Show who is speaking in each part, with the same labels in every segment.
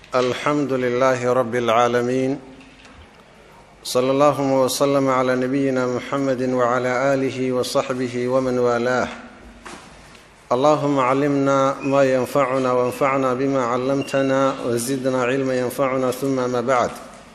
Speaker 1: alxamdu lilaahi rabi اlcaalamiin sala allahuma wslama cla nabiyina muxamedi wcla aalihi wasaxbihi wman waalaah allahuma callimna ma yanfacuna wanfacna bima callamtana wazidna cilma yanfacuna uma ama bacd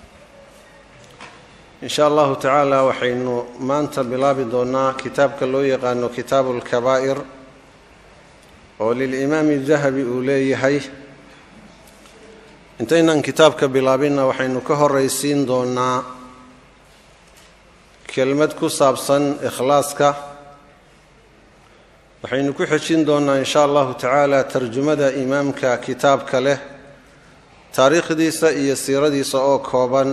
Speaker 1: in sha allahu tacaala waxaynu maanta bilaabi doonaa kitaabka loo yaqaano kitaabu lkabaa'ir oo lilimaami dahabi uu leeyahay intaynan kitaabka bilaabinna waxaynu ka horaysiin doonaa kelmad ku saabsan ikhlaaska waxaynu ku xejin doonaa in sha allahu tacaala tarjumada imaamka kitaabka leh taariikhdiisa iyo siiradiisa oo kooban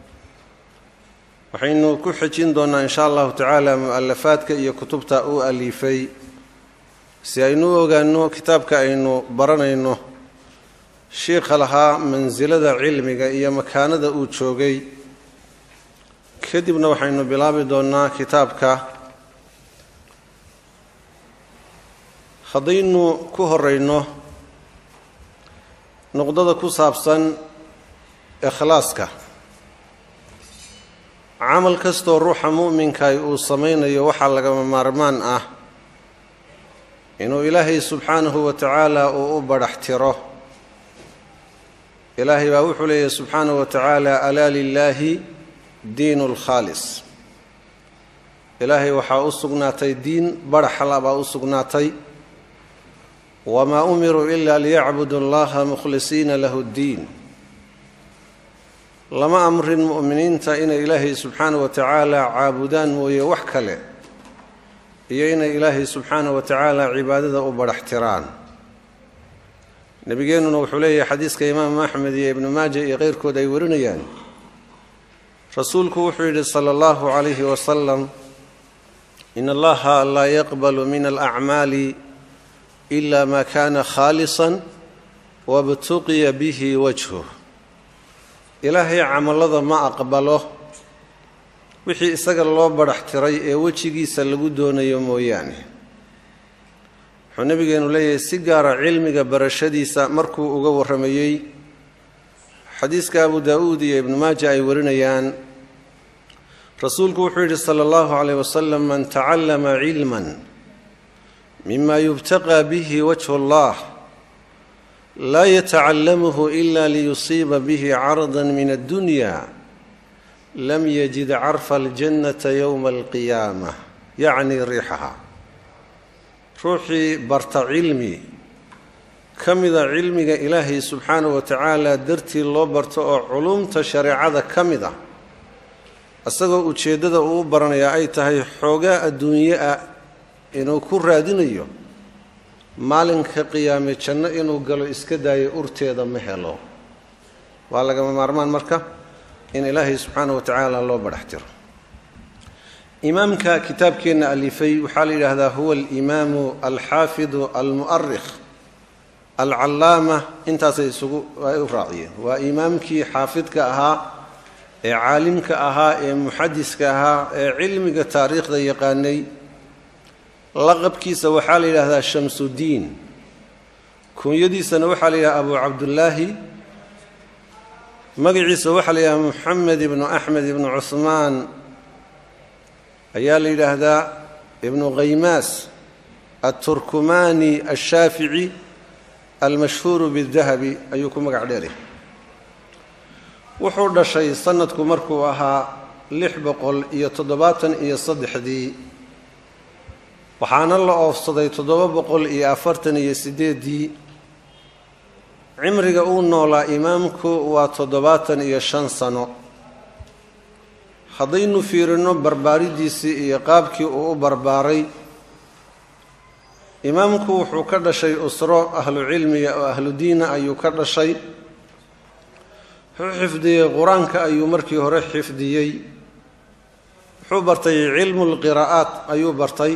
Speaker 1: waxaynu ku xejin doonaa in sha allahu tacaala mu-alafaadka iyo kutubta uu alifay si aynu u ogaano kitaabka aynu baranayno shiikha lahaa mansilada cilmiga iyo makaanada uu joogay kadibna waxaynu bilaabi doonaa kitaabka haddaynu ku horeyno nuqdada ku saabsan ikhlaaska camal kastoo ruuxa mu'minkaay uu samaynayo waxaa lagama maarmaan ah inuu ilaahay subxaanahu wa tacaala uu u badhax tiro ilaahay baa wuxuu leeyahy subxaanahu wa tacaala alaa lilaahi diin lkhaalis ilaahay waxaa u sugnaatay diin badhaxla baa u sugnaatay wamaa umiruu ila liyacbudu allaha mukhlisiina lahu ddiin lama amrin mu'miniinta inay ilaahay subxaanahu wa tacaala caabudaan mooye wax kale iyo inay ilaahay subxaanahu wa tacaala cibaadada u badhax tiraan nebigeennuna wuxuu leeyahay xadiiska imaamu axmed iyo ibnu maaja iyo keyrkood ay warinayaan rasuulku wuxuu yidhi sala allahu calayhi wasalam in allaha laa yaqbalu min alacmaali ila ma kana khaalisan wabtuqiya bihi wajhuh ilaahay camallada ma aqbalo wixii isaga loo badhax tiray ee wejigiisa lagu doonayo mooyaane wuxuu nabigeenu leeyahay si gaara cilmiga barashadiisa markuu uga warramayey xadiiska abu daa-uud iyo ibnu maaja ay warinayaan rasuulku wuxuu yidhi sala allahu calayh wasalam man tacallama cilman mima yubtaqaa bihi wajhu allah laa yatacallamuhu ila liyusiiba bihi carda min addunya lam yajid carfa aljannata yowma alqiyaama yacni riixaha ruuxii barta cilmi ka mida cilmiga ilaahay subxaanahu wa tacaala dartii loo barto oo culumta shareecada ka mid ah isagoo ujeeddada uu u baranayaa ay tahay xoogaa adduunye ah inuu ku raadinayo maalinka qiyaame janno inuu galo iska daayo urteeda ma helo waa lagama maarmaan marka in ilaahay subxaanahu wa tacaala loo badhax tiro imaamka kitaabkeenna alifay waxaa la yidhaahdaa huwa alimaamu alxaafidu almu'arikh alcallaama intaasay isugu ay u raaciyeen waa imaamkii xaafidka ahaa ee caalimka ahaa ee muxadiska ahaa ee cilmiga taariikhda yaqaanay laqabkiisa waxaa la yidhaahdaa shamsudiin kunyadiisana waxaa la yidhahdaa abu cabdullaahi magaciisa waxaa la yidhahdaa moxamed ibnu axmed ibnu cuhmaan ayaa la yidhaahdaa ibnu khaymaas alturkumaani alshaafici almashhuuru bidahabi ayuu ku magac dheeray wuxuu dhashay sanadku markuu ahaa lix boqol iyo toddobaatan iyo saddexdii waxaana la oofsaday toddoba boqol iyo afartan iyo siddeeddii cimriga uu noolaa imaamku waa toddobaatan iyo shan sano haddaynu fiirino barbaaridiisii iyo qaabkii uu u barbaaray imaamku wuxuu ka dhashay usro ahlu cilmiga oo ahlu diina ayuu ka dhashay wuxuu xifdiyey qur-aanka ayuu markii hore xifdiyey wuxuu bartay cilmu lqiraa'aat ayuu bartay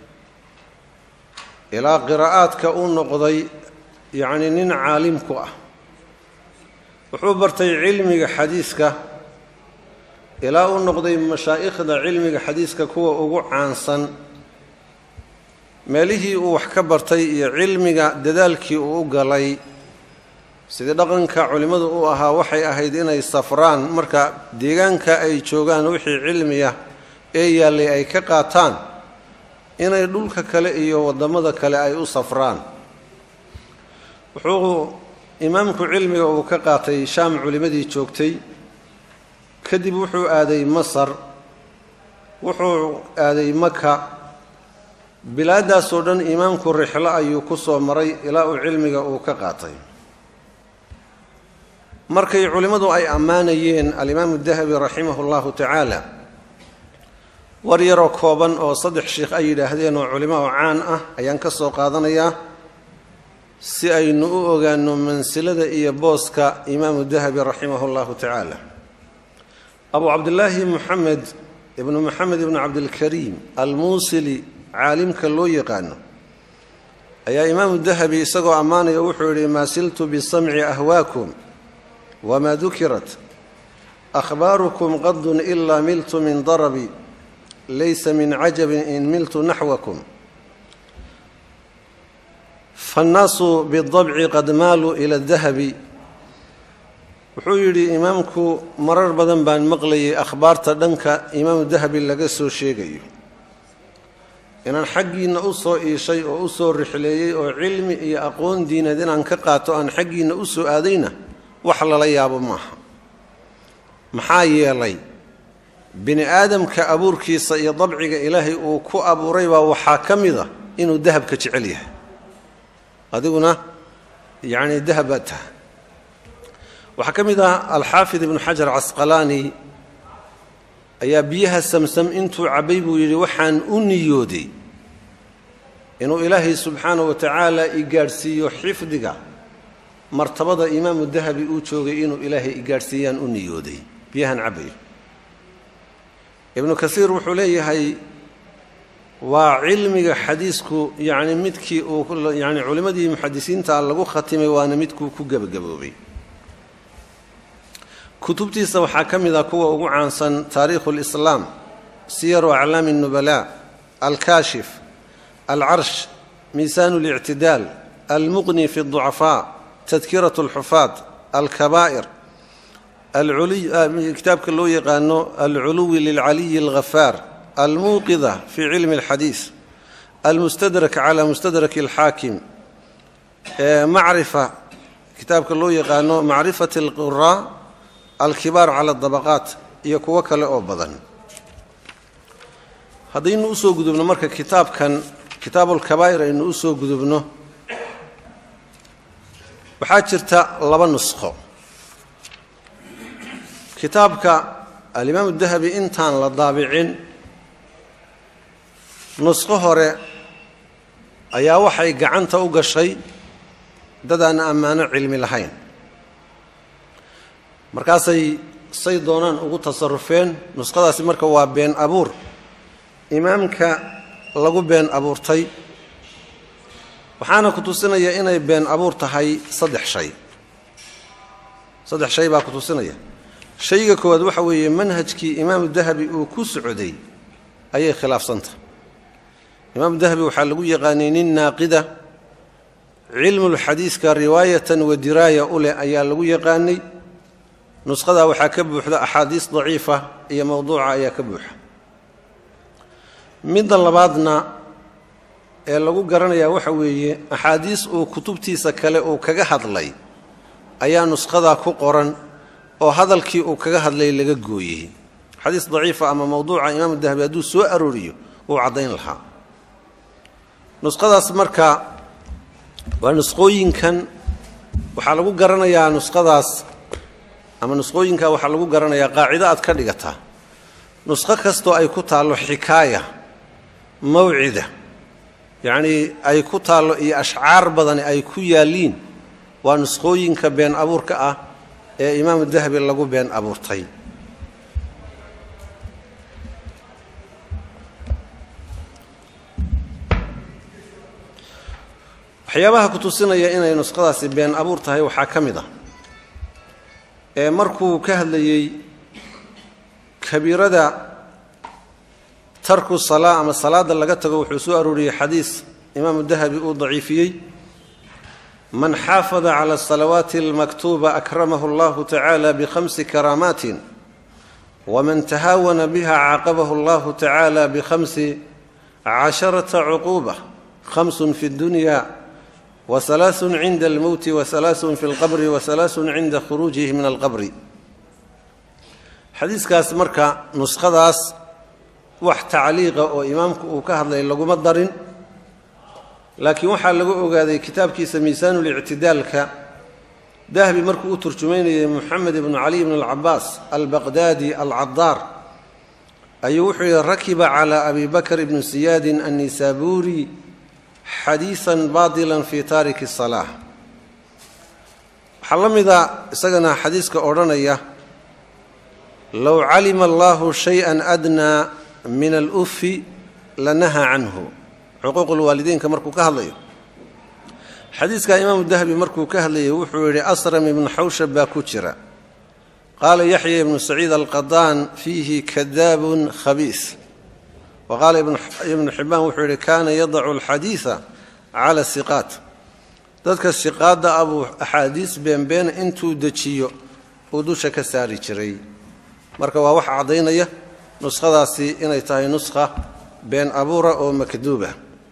Speaker 1: ilaa qiraa'aadka uu noqday yacni nin caalimku ah wuxuu bartay cilmiga xadiiska ilaa uu noqday mashaa'ikhda cilmiga xadiiska kuwa ugu caansan meelihii uu wax ka bartay iyo cilmiga dadaalkii uu u galay sidii dhaqanka culimmadu u ahaa waxay ahayd inay safraan marka deegaanka ay joogaan wixii cilmiya ee yaallay ay ka qaataan inay dhulka kale iyo waddamada kale ay u safraan wuxuu imaamku cilmiga uu ka qaatay shaam culimmadii joogtay kadib wuxuu aaday masar wuxuu aaday maka bilaaddaasoo dhan imaamku rixlo ayuu ku soo maray ilaa uu cilmiga uu ka qaatay markay culimmadu ay ammaanayeen alimaamu dahabi raximahu llahu tacaala war yaroo kooban oo saddex sheikh ay yidhaahdeen oo culimo oo caan ah ayaan ka soo qaadanayaa si aynu u ogaanno mansilada iyo booska imaamu dahabi raximahu llahu tacaala abu cabdillaahi moxamed ibnu moxamed ibnu cabdilkariim almuusili caalimka loo yaqaano ayaa imaamu dahabi isagoo ammaanaya wuxuu yidhi maa siltu bisamci ahwaakum wma dukirat ahbaarukum qadun ilaa miltu min darabi laysa min cajabin in miltu naxwakum faannaasu bidabci qad maaluu ila dahabi wuxuu yidhi imaamku marar badan baan maqlayay akhbaarta dhanka imaamu dahabi laga soo sheegayo inaan xaggiinna u soo iishay oo u soo rixleeyey oo cilmi iyo aqoon diineed inaan ka qaato aan xaggiinna u soo aadayna wax lala yaabo maaha maxaa yeelay bini aadamka abuurkiisa iyo dabciga ilaahay uu ku abuuray baa waxaa ka mid a inuu dahabka jecel yahay adiguna yacni dahab baad tahay waxaa ka mid ah alxaafid ibnu xajar casqalaani ayaa biyaha samsam intuu cabbay buu yidhi waxaan u niyooday inuu ilaahay subxaanahu wa tacaala i gaadhsiiyo xifdiga martabada imaamu dahabi uu joogay inuu ilaahay i gaadhsiiyaan u niyooday biyahan cabbayo ibnu kasiir wuxuu leeyahay waa cilmiga xadiisku yacni midkii uu yacni culimmadii muxadisiinta lagu khatimay waana midkuu ku gebagaboobay kutubtiisa waxaa ka mid ah kuwa ugu caansan taariikhu lislaam siyaru aclaami اnnubalaa alkaashif alcarsh miisaan اlictidaal almuqni fi اducafaa tadkiraة اlxufaad alkabaa'ir kitaabka loo yaqaano alculuwi lilcaliyi اlghafaar almuuqida fi cilmi اlxadiis almustadrak cala mustadrak اlxaakim macrifa kitaabka loo yaqaano macrifat اlquraa alkibaar cala dabaqaat iyo kuwo kale oo badan haddaynu usoo gudubno marka kitaabkan kitaabulkabaa'ir aynu usoo gudubno waxaa jirta laba nusqo kitaabka alimaamu dahabi intaan la daabicin nusqo hore ayaa waxay gacanta u gashay dadaan ammaano cilmi lahayn markaasay say doonaan ugu tasarufeen nusqadaasi marka waa been abuur imaamka lagu been abuurtay waxaana ku tusinaya inay been abuur tahay saddex shay saddex shay baa ku tusinaya shayga koowaad waxa weeye manhajkii imaamu dahabi uu ku socday ayay khilaafsantahay imaamu dahabi waxaa lagu yaqaanay nin naaqida cilmulxadiiska riwaayatan wa diraaya u leh ayaa lagu yaqaanay nusqadaa waxaa ka buuxda axaadiis daciifa iyo mowduuca ayaa ka buuxa midda labaadna ee lagu garanayaa waxa weeye axaadiis uu kutubtiisa kale uu kaga hadlay ayaa nusqadaa ku qoran oo hadalkii uu kaga hadlay laga gooyey xadiis daciifa ama mowduuca imaamu dahabi hadduu soo arooriyo wuu caddayn lahaa nusqadaas marka waa nusqooyinkan waxaa lagu garanayaa nusqadaas ama nusqooyinka waxaa lagu garanayaa qaacido aad ka dhigataa nusqo kastoo ay ku taallo xikaaya mawcida yacnii ay ku taallo iyo ashcaar badani ay ku yaalliin waa nusqooyinka been abuurka ah ee imaamu dahabi lagu been abuurtay waxyaabaha ku tusinaya inay nusqadaasi been abuur tahay waxaa ka mid ah ee markuu ka hadlayey kabiirada tarku salaa ama salaadda laga tago wuxuu soo arooriyey xadiis imaamu dahabi uu daciifiyey man xaafada cala asalawaati almaktuuba akramahu allahu tacaala bikhamsi karaamaatin waman tahaawana biha caaqabahu allahu tacaala bikhamsi casharata cuquuba khamsun fi dunya wasalaasun cinda almowti wasalaasun fi lqabri wasalaasun cinda khuruujihi min alqabri xadiiskaas marka nuskhadaas wax tacliiqa oo imaamku uu ka hadlay laguma darin laakiin waxaa lagu ogaaday kitaabkiisa miisaanulictidaalka dahbi markuu u turjumaynayay moxamed ibnu cali ibn alcabaas albaqdaadi alcadaar ayuu wuxuu yihi rakiba calaa abi bakr ibni siyaadin annisaabuuri xadiisan baadilan fi taariki salaa waxaa la mida isagana xadiiska odhanaya low calima allahu shay-an adnaa min alufi lanahaa canhu xuquuqulwaalidiinka markuu ka hadlayo xadiiska imaamu dahabi markuu ka hadlayay wuxuu yidhi asram ibnu xawshab baa ku jira qaala yaxya ibnu saciid alqadaan fiihi kadaabun khabiis wa qaala ibnu xibbaan wuxuu yidhi kaana yadacu alxadiida cala siqaat dadka siqaadda abuu axaadiis beenbeen intuu dejiyo uu dusha ka saari jiray marka waa wax caddaynaya nuskhadaasi inay tahay nuskha been abuura oo makduuba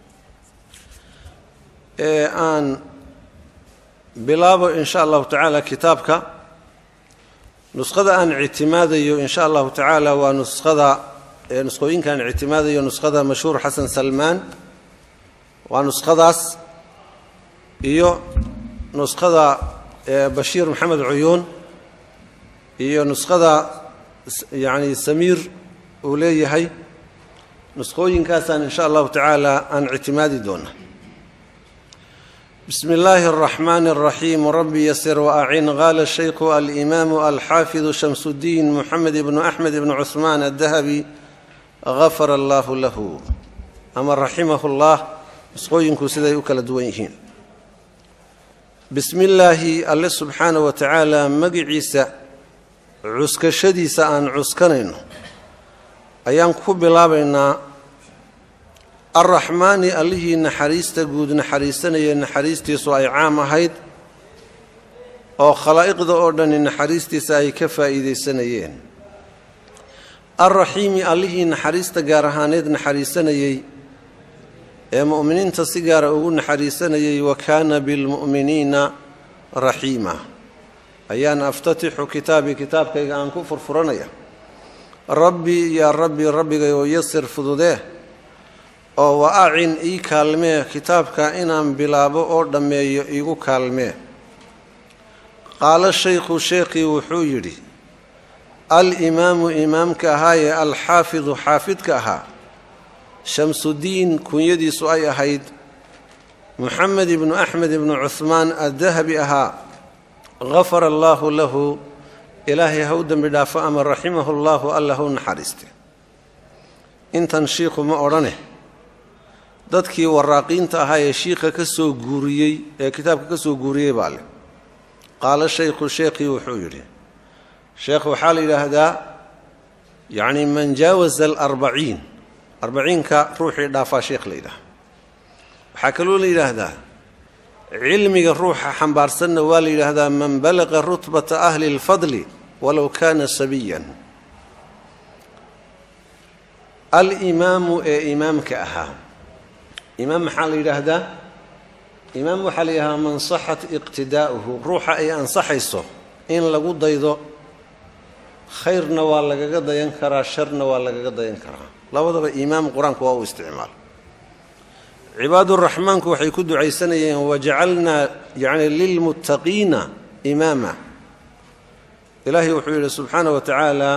Speaker 1: ee aan bilaabo in sha allahu tacaala kitaabka nuskhada aan ictimaadayo in sha allahu tacaala waa nuskhada nuskhooyinka aan ictimaadayo nuskhada mashhuur xasan salmaan waa nuskhadaas iyo nuskhada bashiir maxamed cuyuun iyo nuskhada yacni samiir uu leeyahay nuskhooyinkaasaan in sha allahu tacaala aan ictimaadi doona bismi illaahi araxmaani araxiim rabbi yasir waacin qaala shaykhu alimaamu alxaafidu shamsudiin moxamed ibnu axmed ibnu cuhmaan addahabi gafara allaahu lahu ama raximahu llah nuskhooyinku siday u kala duwan yihiin bismi illaahi alle subxaana wa tacaala magiciisa cuskashadiisa aan cuskanayno ayaan ku bilaabaynaa arraxmaani allihii naxariista guud naxariisanayay naxariistiisu ay caam ahayd oo khalaa'iqda oo dhani naxariistiisa ay ka faa'iidaysanayeen alraxiimi allihii naxariista gaar ahaaneed naxariisanayey ee mu'miniinta si gaara ugu naxariisanayay wa kaana bilmu'miniina raxiima ayaan aftatixu kitaabii kitaabkayga aan ku furfuranaya rabbi yaa rabbi rabbigayoo yasir fududee oo wa acin ii kaalmee kitaabka inaan bilaabo oo dhammeeyo iigu kaalmee qaalo shaykhu sheekhii wuxuu yidhi al-imaamu imaamka ahaayee alxaafidu xaafidka ahaa shamsudiin kunyadiisu ay ahayd moxamed ibnu axmed ibnu cuhmaan addahabi ahaa gafara allaahu lahu ilaahay ha u dembi dhaafo ama raximahu llaahu alla ha u naxariiste intan shiikhu ma odhane dadkii waraaqiinta ahaa ee shiikha ka soo guuriyey ee kitaabka ka soo guuriyey baa leh qaalo shaykhu sheekhii wuxuu yidhi sheekh waxaa la yidhaahdaa yacni man jaawaza alarbaciin arbaciinka ruuxii dhaafaa sheekh la yidhaha waxaa kaloo la yidhaahdaa cilmiga ruuxa xambaarsanna waa la yidhaahdaa man balaqa rutbata ahli اlfadli walow kaana sabiyan alimaamu ee imaamka ahaa imaam maxaa la yidhaahdaa imaam waxaa la yidhahdaa man saxat iqtidaa'uhu ruuxa ay ansaxayso in lagu daydo khayrna waa lagaga dayan karaa sharna waa lagaga dayan karaa labadaba imaam qur-aanku waa uu isticmaal cibaaduraxmaanku waxay ku ducaysanayeen wajacalnaa yani lilmuttaqiina imaama ilaahay wuxuu yidhi subxaana wa tacaala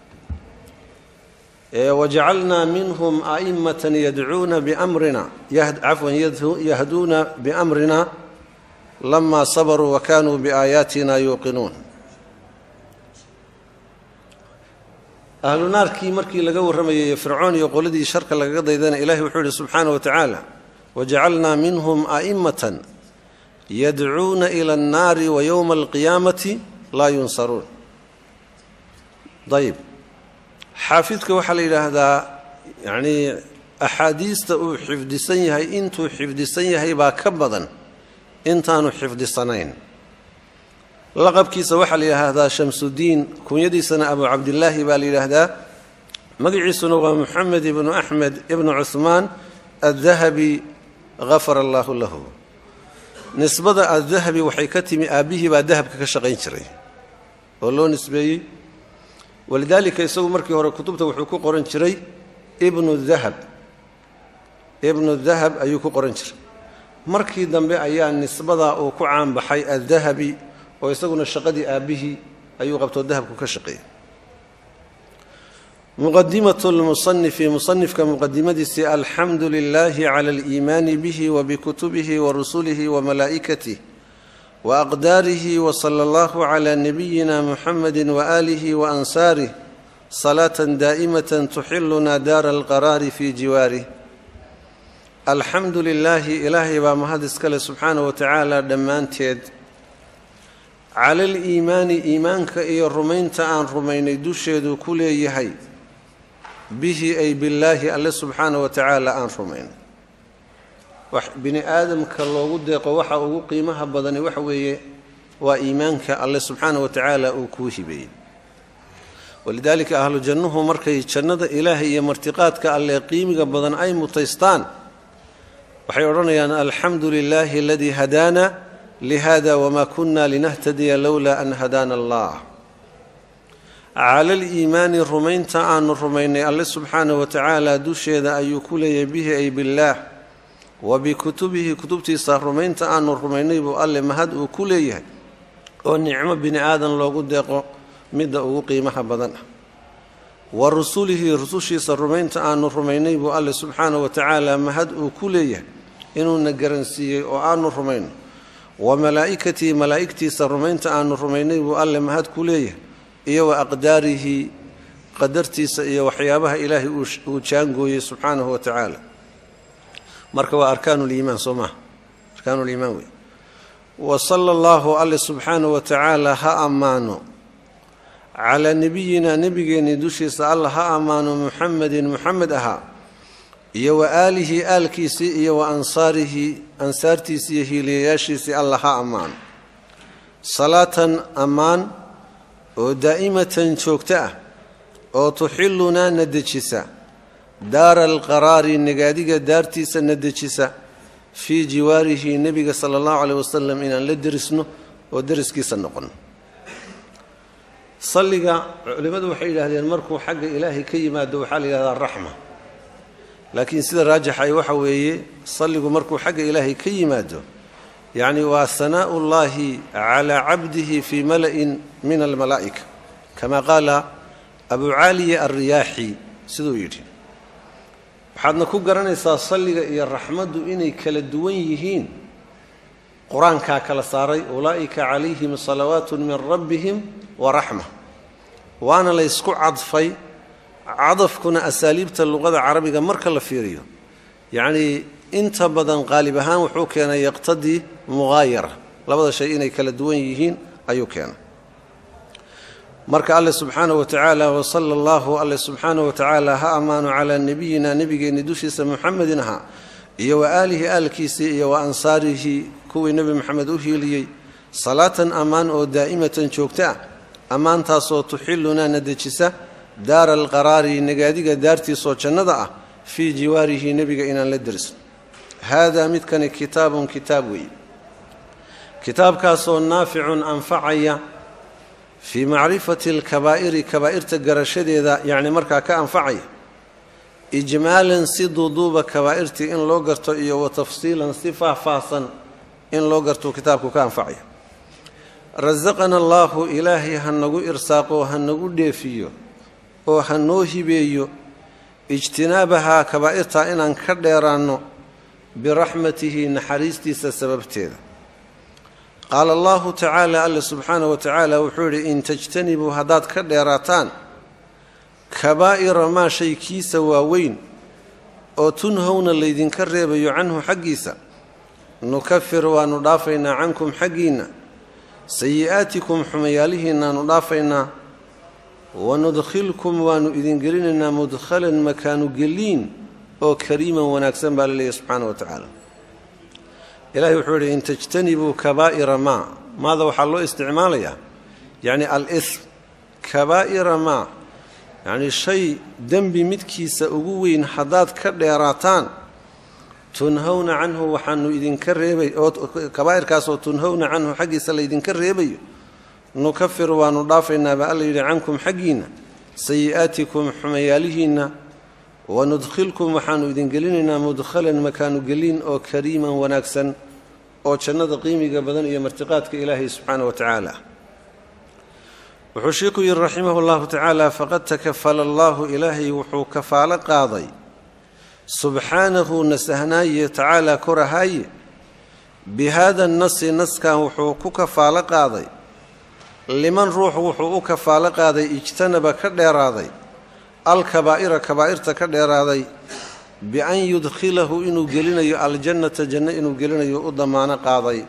Speaker 1: wajacalnaa minhum a'immatan yadcuuna biamrina cafwan yahduuna biamrina lama sabaruu wa kanuu biaayaatina yuuqinuun ahlu naarkii markii laga warramayay fircoon iyo qoladii sharka lagaga daydana ilahi wuxuu yidhi subxaana wa tacaala wajacalnaa minhum a'immatan yadcuuna ila annaari wa yowma alqiyaamati laa yunsaruun ayib xaafidka waxaa la yidhaahdaa yacnii axaadiista uu xifdisan yahay intuu xifdisan yahay baa ka badan intaanu xifdisanayn laqabkiisa waxaa la yidhaahdaa shamsudiin kunyadiisana abu cabdilaahi baa la yidhaahdaa magaciisuna waa moxamed ibnu axmed ibnu cuhmaan addahabi hafara allaahu lahu nisbada addahabi waxay ka timi aabbihii baa dahabka ka shaqayn jiray oo loo nisbeeyey walidaalika isagu markii hore kutubta wuxuu ku qoran jiray ibnu dahab ibnu dahab ayuu ku qoran jiray markii dambe ayaa nisbadaa uu ku caanbaxay addahabi oo isaguna shaqadii aabbihii ayuu qabtoo dahabku ka shaqeeyey muqadimatu lmusanifi musanifka muqadimadiisii alxamdu lilaahi cala aliimaani bihi wa bikutubihi wa rusulihi wa malaa'ikatih wa aqdaarihi wa sala allahu cala nabiyina muxamedi waaalihi wa ansaarih salaatan daa'imatan tuxiluna daara alqaraari fii jiwaarih alxamdu lilaahi ilaahay baa mahad iskale subxaana wa tacaala dhammaanteed cala aliimaani iimaanka iyo rumaynta aan rumaynay dusheedu ku leeyahay bihi ay billaahi alle subxaana wa tacaala aan rumayn wax bini aadamka loogu deeqo waxa ugu qiimaha badani waxa weeye waa iimaanka alle subxaana wa tacaala uu kuu hibeeyey walidaalika ahlu jannuhu markay jannada ilaahay iyo martiqaadka alle qiimiga badan ay mutaystaan waxay odhanayaan alxamdu lilaahi aladii hadaana lihada wma kuna linahtadiya lowlaa an hadaana allah cala aliimaani rumaynta aanu rumaynay alle subxaana wa tacaala dusheeda ayuu ku leeyahay bihi ay billaah wa bikutubihi kutubtiisa rumaynta aanu rumaynay buu alle mahad uu ku leeyahay oo nicmo bini aadan loogu deeqo midda ugu qiimaha badan ah wa rusulihi rusushiisa rumaynta aanu rumaynay buu alle subxaana wa tacaala mahad uu ku leeyahay inuuna garansiiyey oo aanu rumayno wa malaa'ikatii malaa'igtiisa rumaynta aanu rumaynay buu alle mahad ku leeyahay iyo wa aqdaarihi qadartiisa iyo waxyaabaha ilaahay uu jaangooyey subxaanahu wa tacaala marka waa arkaanuliimaan soo maha arkaanuliimaan wey wa sala allaahu alle subxaanahu wa tacaala ha ammaano calaa nebiyina nebigeenni dushiisa alla ha ammaano muxamedin muxamed ahaa iyo wa aalihi aalkiisii iyo wa ansaarihi ansaartiisii iyo hiiliyayaashiisii alla ha ammaano salaatan ammaan oo daa'imatan joogto ah oo tuxilunaa na dejisa daara alqaraari nagaadiga daartiisa na dejisa fii jiwaarihi nebiga sala allahu caleyh wasalam inaan la derisno oo deriskiisa noqono salliga culimmadu waxay yidhaahdeen markuu xagga ilaahay ka yimaado waxaa la yidhahdaa raxma laakiin sida raajaxay waxa weeye salligu markuu xagga ilaahay ka yimaado yacni waa hanaa'u llahi calaa cabdihi fii mala'in min almalaa'ika kama qaala abu caaliya alriyaaxi siduu yidhi waxaadna ku garanaysaa salliga iyo raxmaddu inay kala duwan yihiin qur-aankaa kala saaray ulaa'ika calayhim salawaatu min rabbihim wa raxma waana laysku cadfay cadafkuna asaaliibta luqada carabiga marka la fiiriyo yacnii inta badan qaalib ahaan wuxuu keenay yaqtadii muqaayara labada shay inay kala duwan yihiin ayuu keenay marka alle subxaanahu wa tacaala wasala allahu alle subxaanahu wa tacaala ha ammaano calaa nebiyina nebigeenni dushiisa muxamedin ahaa iyo wa aalihi aalkiisii iyo wa ansaarihi kuwii nebi moxamed u hiiliyey salaatan ammaan oo daa'imatan joogto ah ammaantaasoo tuxilunaa na dejisa daara alqaraari nagaadiga daartiisoo jannada ah fii jiwaarihi nebiga inaan la derisno haadaa midkani kitaabun kitaab weeye kitaabkaasoo naaficun anfacaya fii macrifati alkabaa'iri kabaa'irta garashadeeda yacni markaa ka anfacaya ijmaalan si duuduuba kabaa'irtii in loo garto iyo wa tafsiilan si faahfaahsan in loo gartuu kitaabku ka anfacaya rasaqana allaahu ilaahay ha nagu irsaaqo ha nagu dheefiyo oo ha noo hibeeyo ijtinaabahaa kabaa'irtaa inaan ka dheeraanno biraxmatihi naxariistiisa sababteeda qaala allahu tacaala alle subxaanah wa tacaala wuxuu yidhi in tajtanibuu haddaad ka dheeraataan kabaa'ira maa shay kiisa waaweyn oo tunhowna laydinka reebayo canhu xaggiisa nukafir waannu dhaafaynaa cankum xaggiinna sayi'aatikum xumayaalihiinnaannu dhaafaynaa wanudkhilkum waannu idin gelinaynaa mudkhalan makaanu geliin oo kariiman wanaagsan baa la leeyahy subxaana wa tacaala ilahay wuxuu yidhi in tajtanibuu kabaa'ira maa maada waxaa loo isticmaalayaa yacni al-ism kabaa'ira maa yacni shay dembi midkiisa ugu weyn haddaad ka dheeraataan tunhawna canhu waxaanu idinka reebay oo kabaa'irkaasoo tunhawna canhu xaggiisa laydinka reebayo nukafir waanu dhaafaynaa baa alla yidhi cankum xaggiinna sayi'aatikum xumayaalihiinna wanudkhilkum waxaanu idin gelinaynaa mudkhalan makaanu gelin oo kariiman wanaagsan oo jannada qiimiga badan iyo martiqaadka ilaahay subxaana wa tacaala wuxuu sheikhu yidhi raximahu llahu tacaala faqad takafala allaahu ilaahay wuxuu kafaalo qaaday subxaanahu nasahnaaye tacaala korahaaye bi haada nasi naskan wuxuu ku kafaalo qaaday liman ruux wuxuu u kafaalo qaaday ijtanaba ka dheeraaday alkabaa'ira kabaa'irta ka dheeraaday bi-an yudkhilahu inuu gelinayo aljannata janno inuu gelinayo u damaano qaaday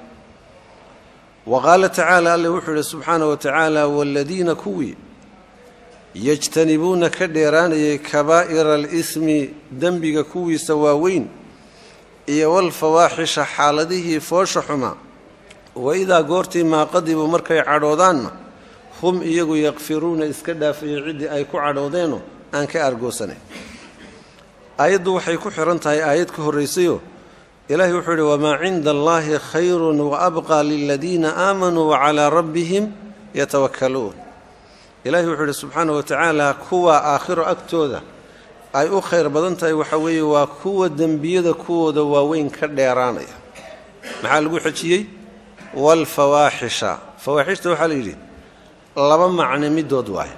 Speaker 1: wa qaala tacaala alle wuxuu yidhi subxaana wa tacaala waaladiina kuwii yajtanibuuna ka dheeraanayay kabaa'ira alismi dembiga kuwiisa waaweyn iyo walfawaaxisha xaaladihii foosha xuma waidaa goortii maaqadibu markay cadhoodaanna hum iyagu yakfiruuna iska dhaafayay ciddii ay ku cadhoodeenoo aan ka argoosanayn aayaddu waxay ku xihan tahay aayad ka horraysayoo ilaahay wuxuu yidhi wamaa cinda allaahi khayrun wa abqaa liladiina aamanuu wa calaa rabbihim yatawakkaluun ilaahay wuxuu yidhi subxaana wa tacaala kuwa aakhiro agtooda ay u khayr badan tahay waxa weeye waa kuwa dembiyada kuwooda waaweyn ka dheeraanaya maxaa lagu xejiyey waalfawaaxisha fawaaxishta waxaa la yidhi laba macne midood waaye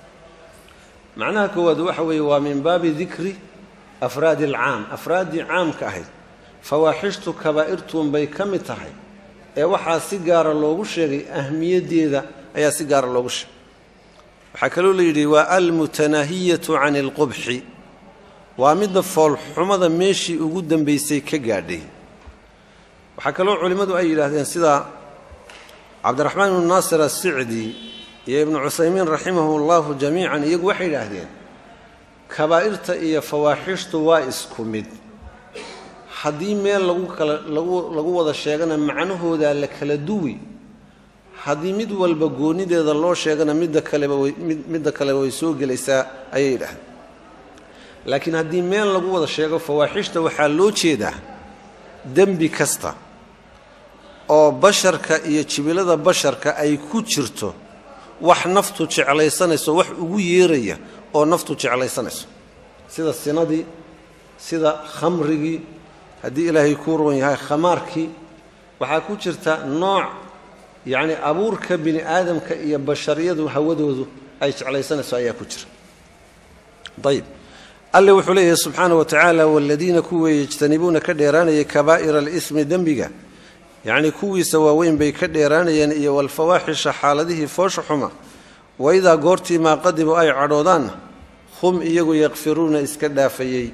Speaker 1: macnaha koowaad waxa weeye waa min baabi dikri afraadi alcaam afraaddii caamka ahayd fawaaxishtu kabaa'irtuun bay ka mid tahay ee waxaa si gaara loogu sheegay ahmiyaddeeda ayaa si gaara loogu sheegay waxaa kaloo la yidhi waa almutanaahiyatu can ilqubxi waa midda foolxumada meeshii ugu dambaysay ka gaadhay waxaa kaloo culimmadu ay yidhaahdeen sida cabdiraxmaan ibnu naasir assicdi iyo ibnu cuthaymiin raximahu llahu jamiican iyagu waxay yidhaahdeen kabaa'irta iyo fawaaxishtu waa isku mid haddii meel lagu kala lagu lagu wada sheegana macnahoodaa la kala duwi haddii mid walba goonideeda loo sheegana midda kaleba way midda kaleba way soo gelaysaa ayay yidhaahdeen laakiin haddii meel lagu wada sheego fawaaxishta waxaa loo jeedaa dembi kasta oo basharka iyo jibilada basharka ay ku jirto wax naftu jeclaysanayso wax ugu yeeraya oo naftu jeclaysanayso sida sinadii sida khamrigii haddii ilaahay kuu ruwan yahay khamaarkii waxaa ku jirta nooc yacni abuurka bini aadamka iyo bashariyadu hawadoodu ay jeclaysanayso ayaa ku jira ayb alle wuxuu leeyahay subxaana wa tacaala waladiina kuwii yajtanibuuna ka dheeraanayay kabaa'ira alismi dembiga yacnii kuwiisa waaweyn bay ka dheeraanayeen iyo walfawaaxisha xaaladihii foosha xuma waidaa goortii maaqadibu ay cadhoodaanna hum iyagu yakfiruuna iska dhaafayey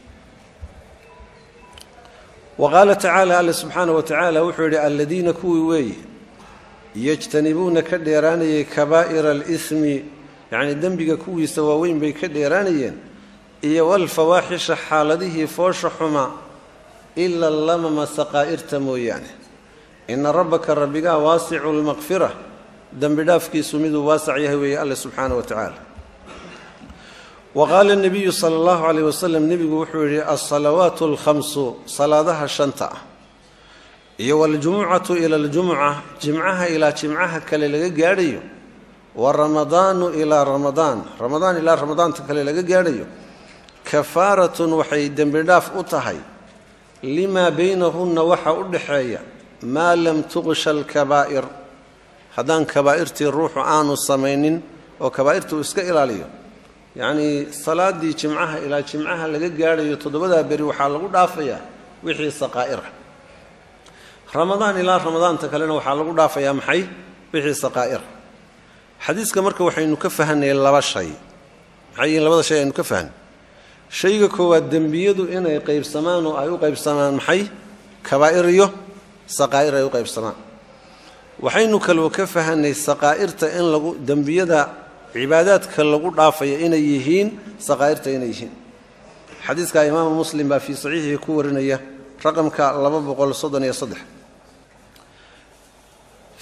Speaker 1: wa qaala tacaala alle subxaana wa tacaala wuxuu yidhi aladiina kuwii weeye yajtanibuuna ka dheeraanayay kabaa'ira alismi yacnii dembiga kuwiisa waaweyn bay ka dheeraanayeen iyo walfawaaxisha xaaladihii foosha xuma ila lamama saqaa'irta mooyaane ina rabbaka rabbigaa waasicu lmaqfira dembi dhaafkiisu miduu waasac yahay weeye alle subxaana wa tacaala wa qaala nebiyu sala allahu caleyh wasalam nebigu wuxuu yidhi alsalawaatu alkhamsu salaadaha shanta ah iyo waljumucatu ila aljumuca jimcaha ilaa jimcaha kale laga gaadhayo wa ramadaanu ilaa ramadaan ramadaan ilaa ramadaanta kale laga gaadhayo kafaaratun waxay dembi dhaaf u tahay limaa baynahunna waxa u dhaxeeya maa lam tuqsha alkabaa'ir haddaan kabaa'irtii ruuxu aanu samaynin oo kabaa'irta uu iska ilaaliyo yacnii salaaddii jimcaha ilaa jimcaha laga gaadhayo toddobadaa beri waxaa lagu dhaafayaa wixii saqaa'ira ramadaan ilaa ramadaanta kalena waxaa lagu dhaafayaa maxay wixii saqaa'ira xadiiska marka waxaynu ka fahanay laba shay maxay yihiin labada shay aynu ka fahnay shayga koowaad dembiyadu inay qaybsamaan oo ay u qaybsamaan maxay kabaa'ir iyo saqaa'ir ay u qaybsamaan waxaynu kaloo ka fahanay saqaa'irta in lagu dembiyada cibaadaadka lagu dhaafaya inay yihiin saqaa'irta inay yihiin xadiiska imaamu muslim baa fii saxiixihi ku warinaya raqamka laba boqol soddon iyo saddex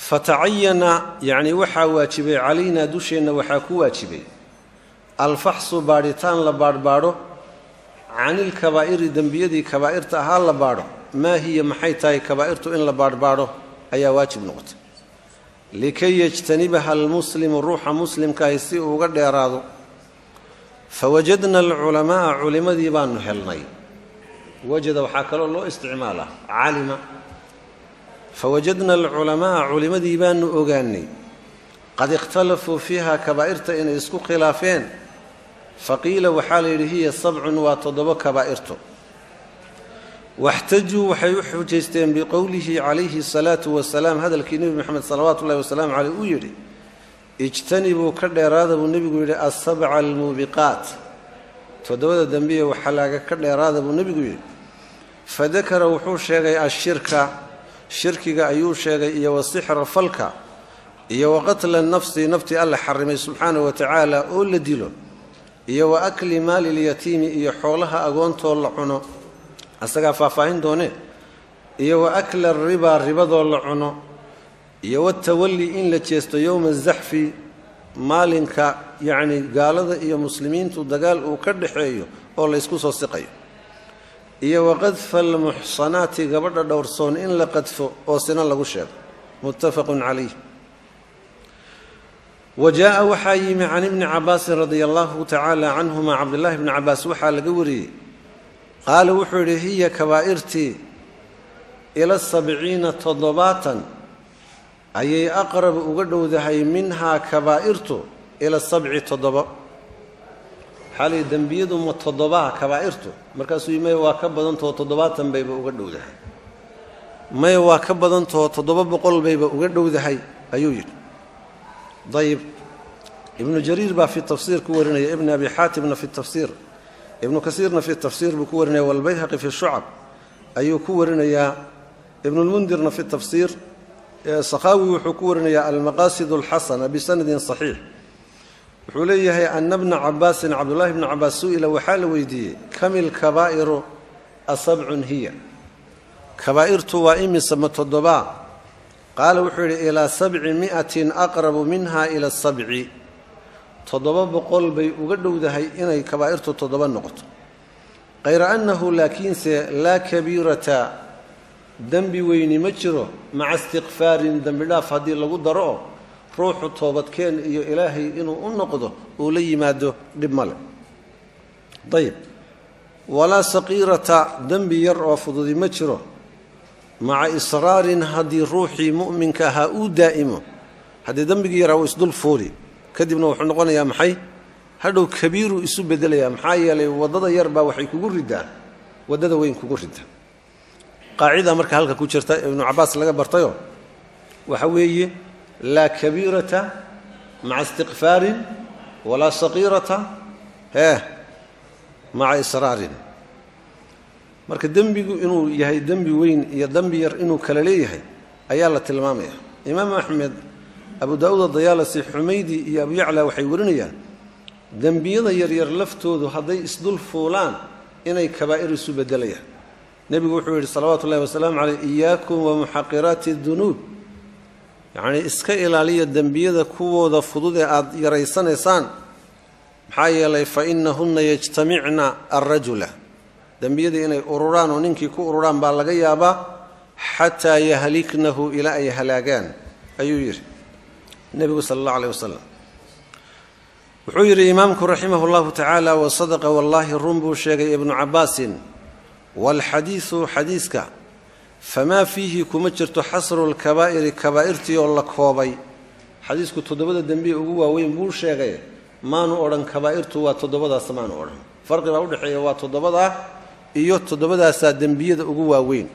Speaker 1: fatacayana yacni waxaa waajibay calaynaa dusheenna waxaa ku waajibay alfaxsu baadhitaan la baadhbaadho canilkabaa'iri dembiyadii kabaa'irta ahaa la baadho maa hiya maxay tahay kabaa'irtu in la baadhbaadho ayaa waajib noqotay likay yajtanibaha almuslimu ruuxa muslimkaahi si uu uga dheeraado fawajadna alculamaaa culimmadii baanu helnay wajada waxaa kaloo loo isticmaalaa calima fawajadna alculamaaa culimmadii baanu ogaanay qad ikhtalafuu fiiha kabaa'irta inay isku khilaafeen faqiila waxaa la yidhi hiya sabcun waa toddobo kabaa'irto waxtajuu waxay u xujaysteen biqowlihi calayhi salaatu wasalaam hadalkii nebi moxamed salawaatu ullahi wasalaamu caleyh uu yidhi ijtanibuu ka dheeraada buu nebigu yidhi asabca almuubiqaat toddobada dembiye waxalaaga ka dheeraada buu nebigu yidhi fadakara wuxuu sheegay ashirka shirkiga ayuu sheegay iyo wasixra falka iyo waqatla nafsi naftii alla xarimay subxaanahu wa tacaala oo la dilo iyo wa akli maali lyatiimi iyo xoolaha agoontoo la cuno asagaa faahfaahin doone iyo wa akla ribaa ribadoo la cuno iyo watawalli in la jeesto yowma zaxfi maalinka yacni gaalada iyo muslimiintu dagaal uu ka dhaxeeyo oo la ysku soo siqayo iyo waqadfa almuxsanaati gabadha dhowrsoon in la qadfo oo sina lagu sheego muttafaqun calayh wa jaa waxaa yimi can ibni cabaasin radia allahu tacaala canhuma cabdillaahi bni cabaas waxaa laga wariyey qaala wuxuu yidhi hiya kabaa'irtii ila sabciina toddobaatan ayay aqrab uga dhowdahay minhaa kabaa'irtu ila sabci toddoba waxaa layihi dembiyadu ma toddobaa kabaa'irtu markaasuu yi maya waa ka badantahoo toddobaatan bayba uga dhowdahay maya waa ka badantahoo toddoba boqol bayba uga dhowdahay ayuu yidhi ayib ibnu jariir baa fi tafsiir ku warinaya ibni abi xaatimna fi tafsiir ibnu kasiirna fi tafsiir buu ku warinaya walbayhaqi fi shucab ayuu ku warinayaa ibnulmundirna fi tafsiir sakhaawi wuxuu ku warinayaa almaqaasid alxasana bisanadin saxiix wuxuu leeyahay ana bna cabaasin cabdullahi bni cabaas su'ila waxaa la weydiiyey kamil kabaa'iru asabcun hiya kabaa'irtu waa imisa ma toddobaa qaala wuxuu yidhi ilaa sabci mi'atin aqrabu minha ila sabci toddoba boqol bay uga dhowdahay inay kabaa'irtu toddoba noqoto hayra annahu laakiinse laa kabiirata dembi weyni ma jiro maca istikfaarin dembi dhaaf haddii lagu daro oo ruuxu toobadkeen iyo ilaahay inuu u noqdo uu la yimaado dhib male ayib walaa saqiirata dembi yar oo fududi ma jiro maca israarin haddii ruuxii mu'minka ahaa uu daa'imo haddii dembigii yaraa uu isdul fuuli kadibna wuxuu noqonayaa maxay hadhow kabiiruu isu bedelayaa maxaa yeelay waddada yar baa waxay kugu riddaa waddada weyn kugu ridda qaacida marka halka ku jirta ibnu cabaas laga bartayo waxa weeye laa kabiirata maca istikfaarin walaa saqiirata hee maca israarin marka dembigu inuu yahay dembi weyn iyo dembi yar inuu kala leeyahay ayaa la tilmaamaya imaam axmed abu daa'uud adayaalasi xumaydi iyo abu yacla waxay warinayaan dembiyada yaryar laftoodu hadday isdul fuulaan inay kabaa'ir isu bedelayaan nebigu wuxuu yidhi salawaatu ullahi wasalaamu caleyh iyaakum wa muxaqiraati dunuub yacnii iska ilaaliya dembiyada kuwooda fudud ee aada yaraysanaysaan maxaa yeelay fa inahunna yajtamicna alrajula dembiyadii inay ururaan oo ninkii ku ururaan baa laga yaabaa xataa yahliknahu ilaa ay halaagaan ayuu yidhi nebigu sala allah aleyh wasalam wuxuu yidhi imaamku raximah llahu tacaala wasadaqa wallaahi run buu sheegay ibnu cabaasin waalxadiidu xadiiska famaa fiihi kuma jirto xasru lkabaa'iri kabaa'irtii oo la koobay xadiisku toddobada dembiye ugu waaweyn buu sheegay maanu odhan kabaa'irtu waa toddobadaas maanu odhan farqi baa udhexeeya waa toddobadaa iyo toddobadaasaa dembiyada ugu waaweyn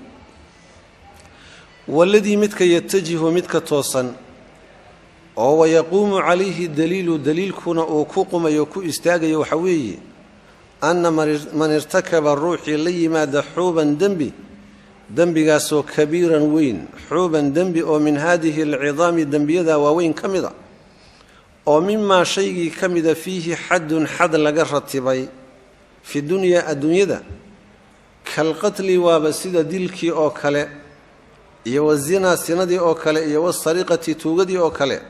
Speaker 1: waladii midka yatajihu midka toosan oo wayaquumu calayhi daliilu daliilkuna uu ku qumayo ku istaagayo waxaa weeye anna man irtakaba ruuxii la yimaada xuuban dembi dembigaasoo kabiiran weyn xuuban dembi oo min haadihi alcidaami dembiyada waaweyn ka mida oo mimaa shaygii ka mida fiihi xadun xad laga ratibay fi dunyaa adduunyada kalqatli waaba sida dilkii oo kale iyo wazinaa sinadii oo kale iyo wasariqati tuugadii oo kale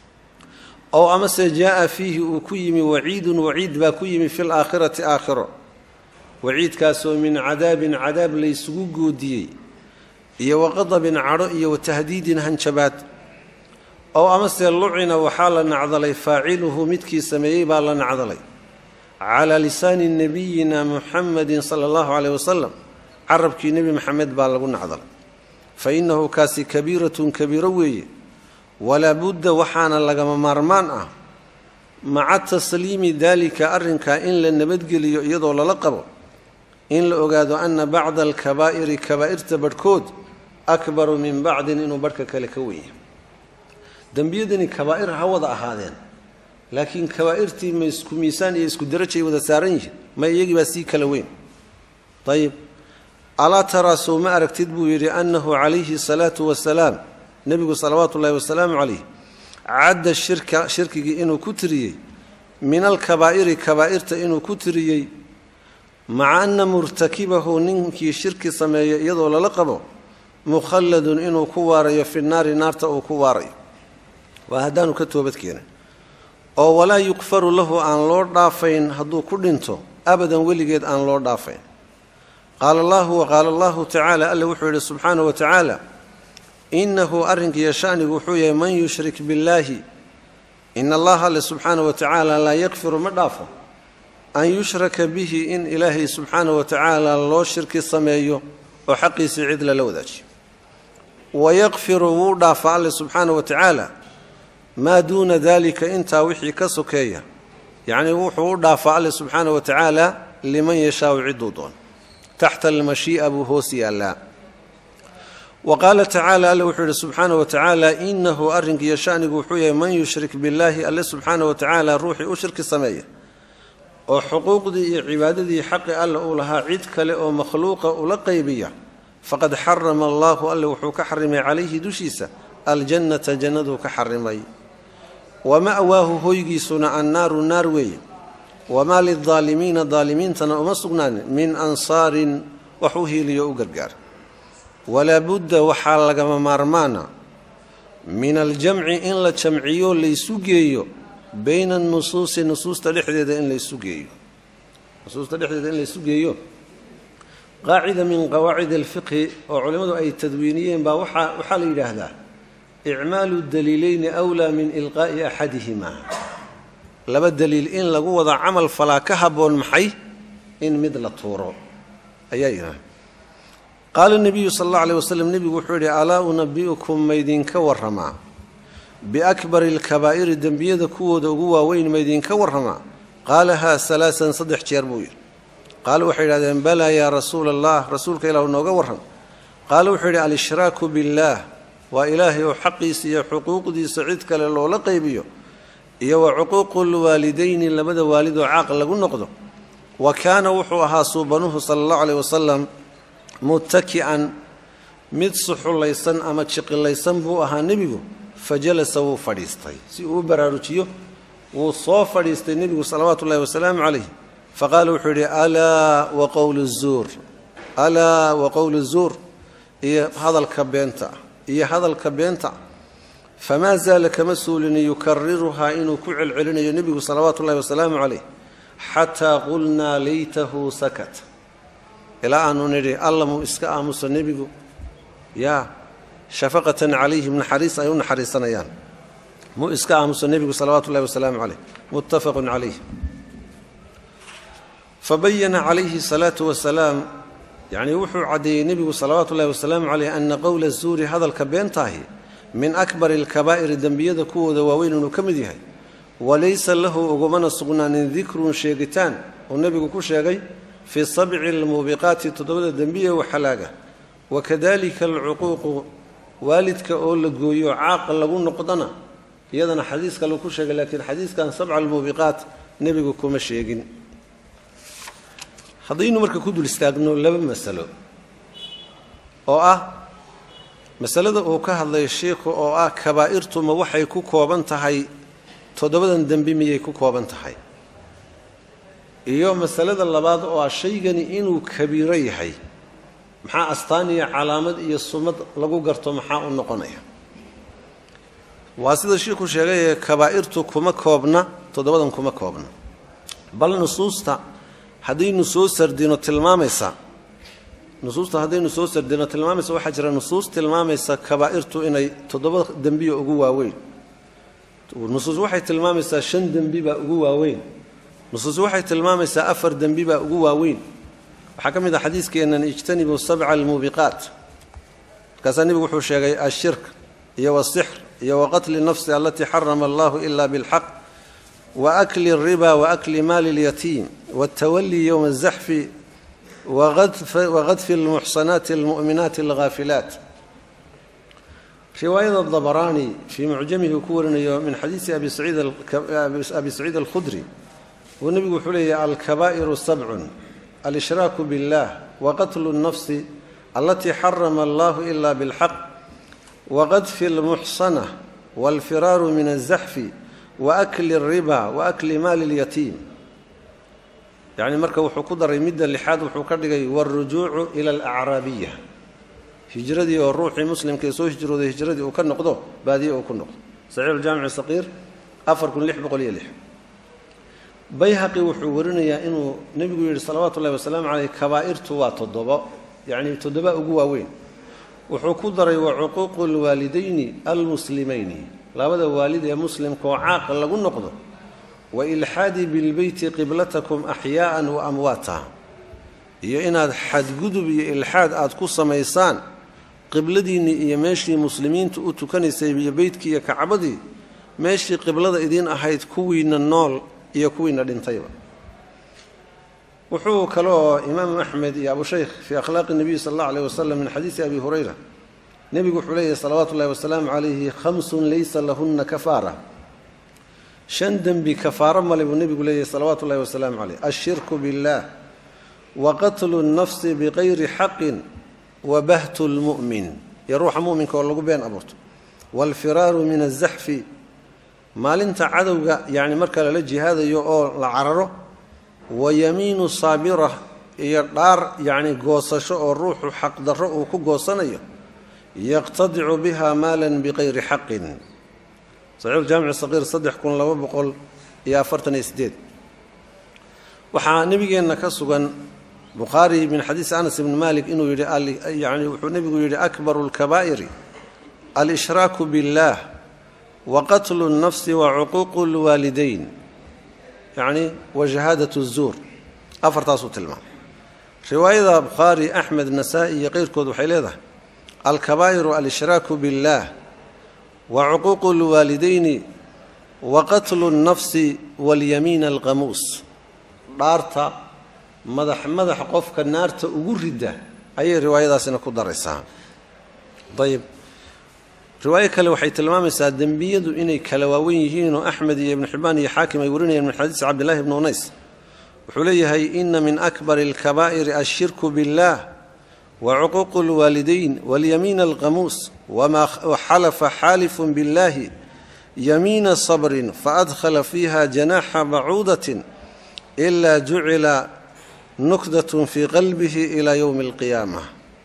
Speaker 1: ow amase jaa-a fiihi uu ku yimi waciidun waciid baa ku yimi fi laakhirati aakhiro waciidkaasoo min cadaabin cadaab laysugu goodiyey iyo waqadabin cadho iyo watahdiidin hanjabaad ow amase lucina waxaa la nacdalay faaciluhu midkii sameeyey baa la nacdalay calaa lisaani nabiyina muxamedin sala allahu caleyh wasalam carabkii nebi maxamed baa lagu nacdalay fa innahu kaasi kabiiratun kabiiro weeye walaa budda waxaana lagama maarmaan ah maca tasliimi daalika arrinkaa in la nabadgeliyo iyadoo lala qabo in la ogaado ana bacda alkabaa'iri kabaa'irta barhkood akbaru min bacdin inuu barhka kale ka wenya dembiyadani kabaa'ir ha wada ahaadeen laakiin kabaa'irtii ma isku miisaan iyo isku darajay wada saaran yihiin ma iyagii baa sii kala weyn ayib alaa taraa sow ma aragtid buu yidhi annahu calayhi salaatu wasalaam nebigu salawaatu ullahi wasalaamu calayh cadda shirka shirkigii inuu ku tiriyey min alkabaa'iri kabaa'irta inuu ku tiriyey maca anna murtakibahu ninkii shirki sameeya iyadoo lala qabo mukhalladun inuu ku waarayo fi naari naarta uu ku waarayo waa haddaanu ka toobadkeenin oo walaa yukfaru lahu aan loo dhaafayn hadduu ku dhinto abadan weligeed aan loo dhaafayn qaala allahu waqaala allahu tacaala alle wuxuu yidhi subxaanahu wa tacaala innahu arrinkiiyo shanigu wuxuu yahay man yushrik billaahi ina allaha alle subxaanahu wa tacaala laa yakfiru ma dhaafo an yushraka bihi in ilaahay subxaanahu wa tacaala loo shirki sameeyo oo xaqiisii cid lala wadaajiyo wayakfiru wuu dhaafa alle subxaanahu wa tacaala maa duuna daalika intaa wixii ka sokeeya yacnii wuxuu u dhaafaa alle subxaanahu wa tacaala liman yashaau cidduu doon taxta almashii'a buu hoos yaallaa wa qaala tacaala alle wuxuu yidhi subxaanahu wa tacaala innahu arrinkiiyo shanigu wuxuu yahay man yushrik billaahi alle subxaanahu wa tacaala ruuxii u shirki sameeya oo xuquuqdii iyo cibaadadii xaqi alle uu lahaa cid kale oo makhluuqa ula qaybiya faqad xarama allaahu alle wuxuu ka xarimay calayhi dushiisa aljannata jannaduu ka xarimay wa ma'waahu hoygiisuna annaaru naar weeye wamaa lildaalimiina daalimiintana uma sugnaanin min ansaarin wax u hiiliyo u gargaar walaa budda waxaa lagama maarmaana min aljamci in la jamciyo laysu geeyo bayna anusuusi nusuusta dhexdeeda in laysu geeyo nusuusta dhexdeeda in laysu geeyo qaacida min qawaacid alfiqhi oo culimmadu ay tadwiiniyeen baa waxaa waxaa la yidhaahdaa icmaalu daliileyni wlaa min ilqaa'i axadihima laba daliil in lagu wada camal falaa ka habboon maxay in mid la tuuro ayaa yidhaha qaala nebiyu sal alla aleh waslem nebigu wuxuu yidhi alaa unabi'ukum maydinka warramaa biakbari alkabaa'iri dembiyada kuwooda ugu waaweyn maydinka warramaa qaalahaa salaasan saddex jeer buu yidhi qaala waxay yidhahdeen balaa yaa rasuula allah rasuulka ilahu nooga warran qaala wuxuu yidhi alshraaku billaah waa ilaahay oo xaqiisa iyo xuquuqdiisa cid kale loola qaybiyo iyo wa cuquuqu lwaalidayni labada waalidoo caaq lagu noqdo wa kaana wuxuu ahaa suubanuhu sala allahu aleyh wasalam muttaki'an mid suxullaysan ama jiqilaysan buu ahaa nebigu fa jalasa wuu fadhiistay si uu u baraarujiyo wuu soo fadhiistay nebigu salawaatu ullahi wasalaamu calayh faqaala wuxuu yidhi alaa wa qowlu zuur alaa wa qowlu zuur iyo hadalka beenta iyo hadalka beenta famaa zaala kama suulini yukariruhaa inuu ku celcelinayo nebigu salawaatu ullahi wasalaamu calayh xataa qulnaa laytahu sakata ilaa aanu nidhi alla muu iska aamuso nebigu yaa shafaqatan calayhim naxariis ay u naxariisanayaan muu iska aamuso nebigu salawaatu ullahi wasalaamu calayh muttafaqun calayh fabayana calayhi salaatu wasalaam yacnii wuxuu caddeeyey nebigu salawaatu ullahi wasalaamu caleyh ana qowla zuuri hadalka beentaahi min akbari alkabaa'iri dembiyada kuwooda waaweyn inuu ka mid yahay walaysa lahu ugumana sugnaanin dikrun sheegitaan uu nebigu ku sheegay fii sabci almuubiqaati toddobada dembiye u xalaaga wakadalika alcuquuqu waalidka oo la gooyo caaq lagu noqdana iyadana xadiis kale ku sheegay laakiin xadiiskan sabca almuubiqaat nebigu kuma sheegin haddaynu marka ku dul istaagno laba masalo oo ah masalada uu ka hadlay sheikhu oo ah kabaa'irtuma waxay ku kooban tahay toddobadan dembi miyay ku kooban tahay iyo masalada labaad oo ah shaygani inuu kabiiro yahay maxaa astaan iyo calaamad iyo sumad lagu garto maxaa u noqonaya waa sida shiikhu sheegay kabaa'irtu kuma koobna toddobadan kuma koobna bal nusuusta haddaynu soo sardino tilmaamaysa nusuusta haddaynu soo sardino tilmaamaysa waxaa jira nusuus tilmaamaysa kabaa'irtu inay toddoba dembiya ugu waaweyn nusuus waxay tilmaamaysaa shan dembi baa ugu waaweyn nusuus waxay tilmaamaysaa afar dembi baa ugu waaweyn waxaa ka mid ah xadiiskeennan ijtanibuu sabca almuubiqaat markaasaa nebigu wuxuu sheegay ashirk iyo wasixr iyo waqatli nafsi alatii xarama allahu ila bilxaq waakli alriba waakli maali اlyatiim wاltawali yowma azaxfi waqadfi almuxsanaati almu'minaati alghaafilaat riwaayada dabaraani fii mucjamihi uu ku warinayo min xadiisi abi saciid alkhudri uu nebigu wuxuu leeyahy alkabaa'iru sabcun alshraaku biاllah waqatlu اnnafsi alatii xarama allahu ila bilxaq waqadfi almuxsana walfiraaru min azaxfi waakli alriba waakli maali اlyatiim yacni marka wuxuu ku daray midda lixaad wuxuu ka dhigay wاlrujuucu ila alacraabiya hijradii oo ruuxii muslimka ee soo hijrooday hijradii uu ka noqdo baadiye uu ku noqdo saxiixuljaamic saqiir afar kun lix boqol iyo lix bayhaqi wuxuu warinayaa inuu nebigu yidhi salawaatu ullahi wasalaamu caleyh kabaa'irtu waa toddobo yacni toddoba ugu waaweyn wuxuu ku daray wa cuquuqu lwaalidayni almuslimayni labada waalid ee muslimka oo caaqa lagu noqdo wa ilxaadi bilbeyti qiblatakum axyaa'an wa amwaata iyo inaad xadgudub iyo ilxaad aad ku samaysaan qibladiinnii iyo meeshii muslimiintu u tukanaysay iyo beydkii iyo kacbadii meeshii qiblada idiin ahayd kuwiinna nool iyo kuwiinna dhintayba wuxuu kaloo imaamu axmed iyo abushaykh fii akhlaaqi nebiy sal allahu aleyh wasalam min xadiisi abi hurayra nebigu wuxuu leeyahy salawaatu ullahi wasalaamu calayhi khamsun laysa lahunna kafaara shan dembi kafaaro male buu nebigu leeyahy salawaatu ullahi wasalaamu caleyh ashirku biاllah waqatlu nnafsi biqayri xaqin wabahtu lmu'min iyo ruuxa mu'minka oo lagu been abuurto waalfiraaru min azaxfi maalinta cadowga yacni marka lala jihaadayo oo la cararo wa yamiinu saabira iyo dhaar yacni goosasho oo ruuxu xaqdarro uu ku goosanayo yaqtadicu biha maalan biqayri xaqin saxiixuljaamic saqiir saddex kun laba boqol iyo afartan iyo sideed waxaa nebigeenna ka sugan bukhaari min xadiisi anas ibni malik inuu yidhi yani wuxuu nebigu yidhi akbaru lkabaa'iri alshraaku biاllah waqatlu اnnafsi wacuquuqu اlwaalidayn yacni wa shahaadat الzuur afartaasuu tilmaamay riwaayada bukhaari axmed nasaa-i iyo keyrkood waxay leedahay alkabaa'iru alshraaku biاllah wacuquuqu اlwaalidayni waqatlu اnnafsi waاlyamiin alqamuus dhaarta madax madax qofka naarta ugu ridda ayay riwaayadaasina ku daraysaa ayib riwaayo kale waxay tilmaamaysaa dembiyadu inay kala waawen yihiinoo axmed iyo ibnu xibbaan iyo xaakim ay warinayeen min xadiisi cabdillahi bni unays wuxuu leeyahay ina min akbari alkabaa'iri ashirku biاllah wacuquuqu اlwaalidayn waاlyamiin alqamuus waxalafa xaalifun biاllahi yamiina sabrin faadkhala fiiha janaaxa bacuudatin ila jucila nukdatun fii qalbihi ilaa yowmi alqiyaama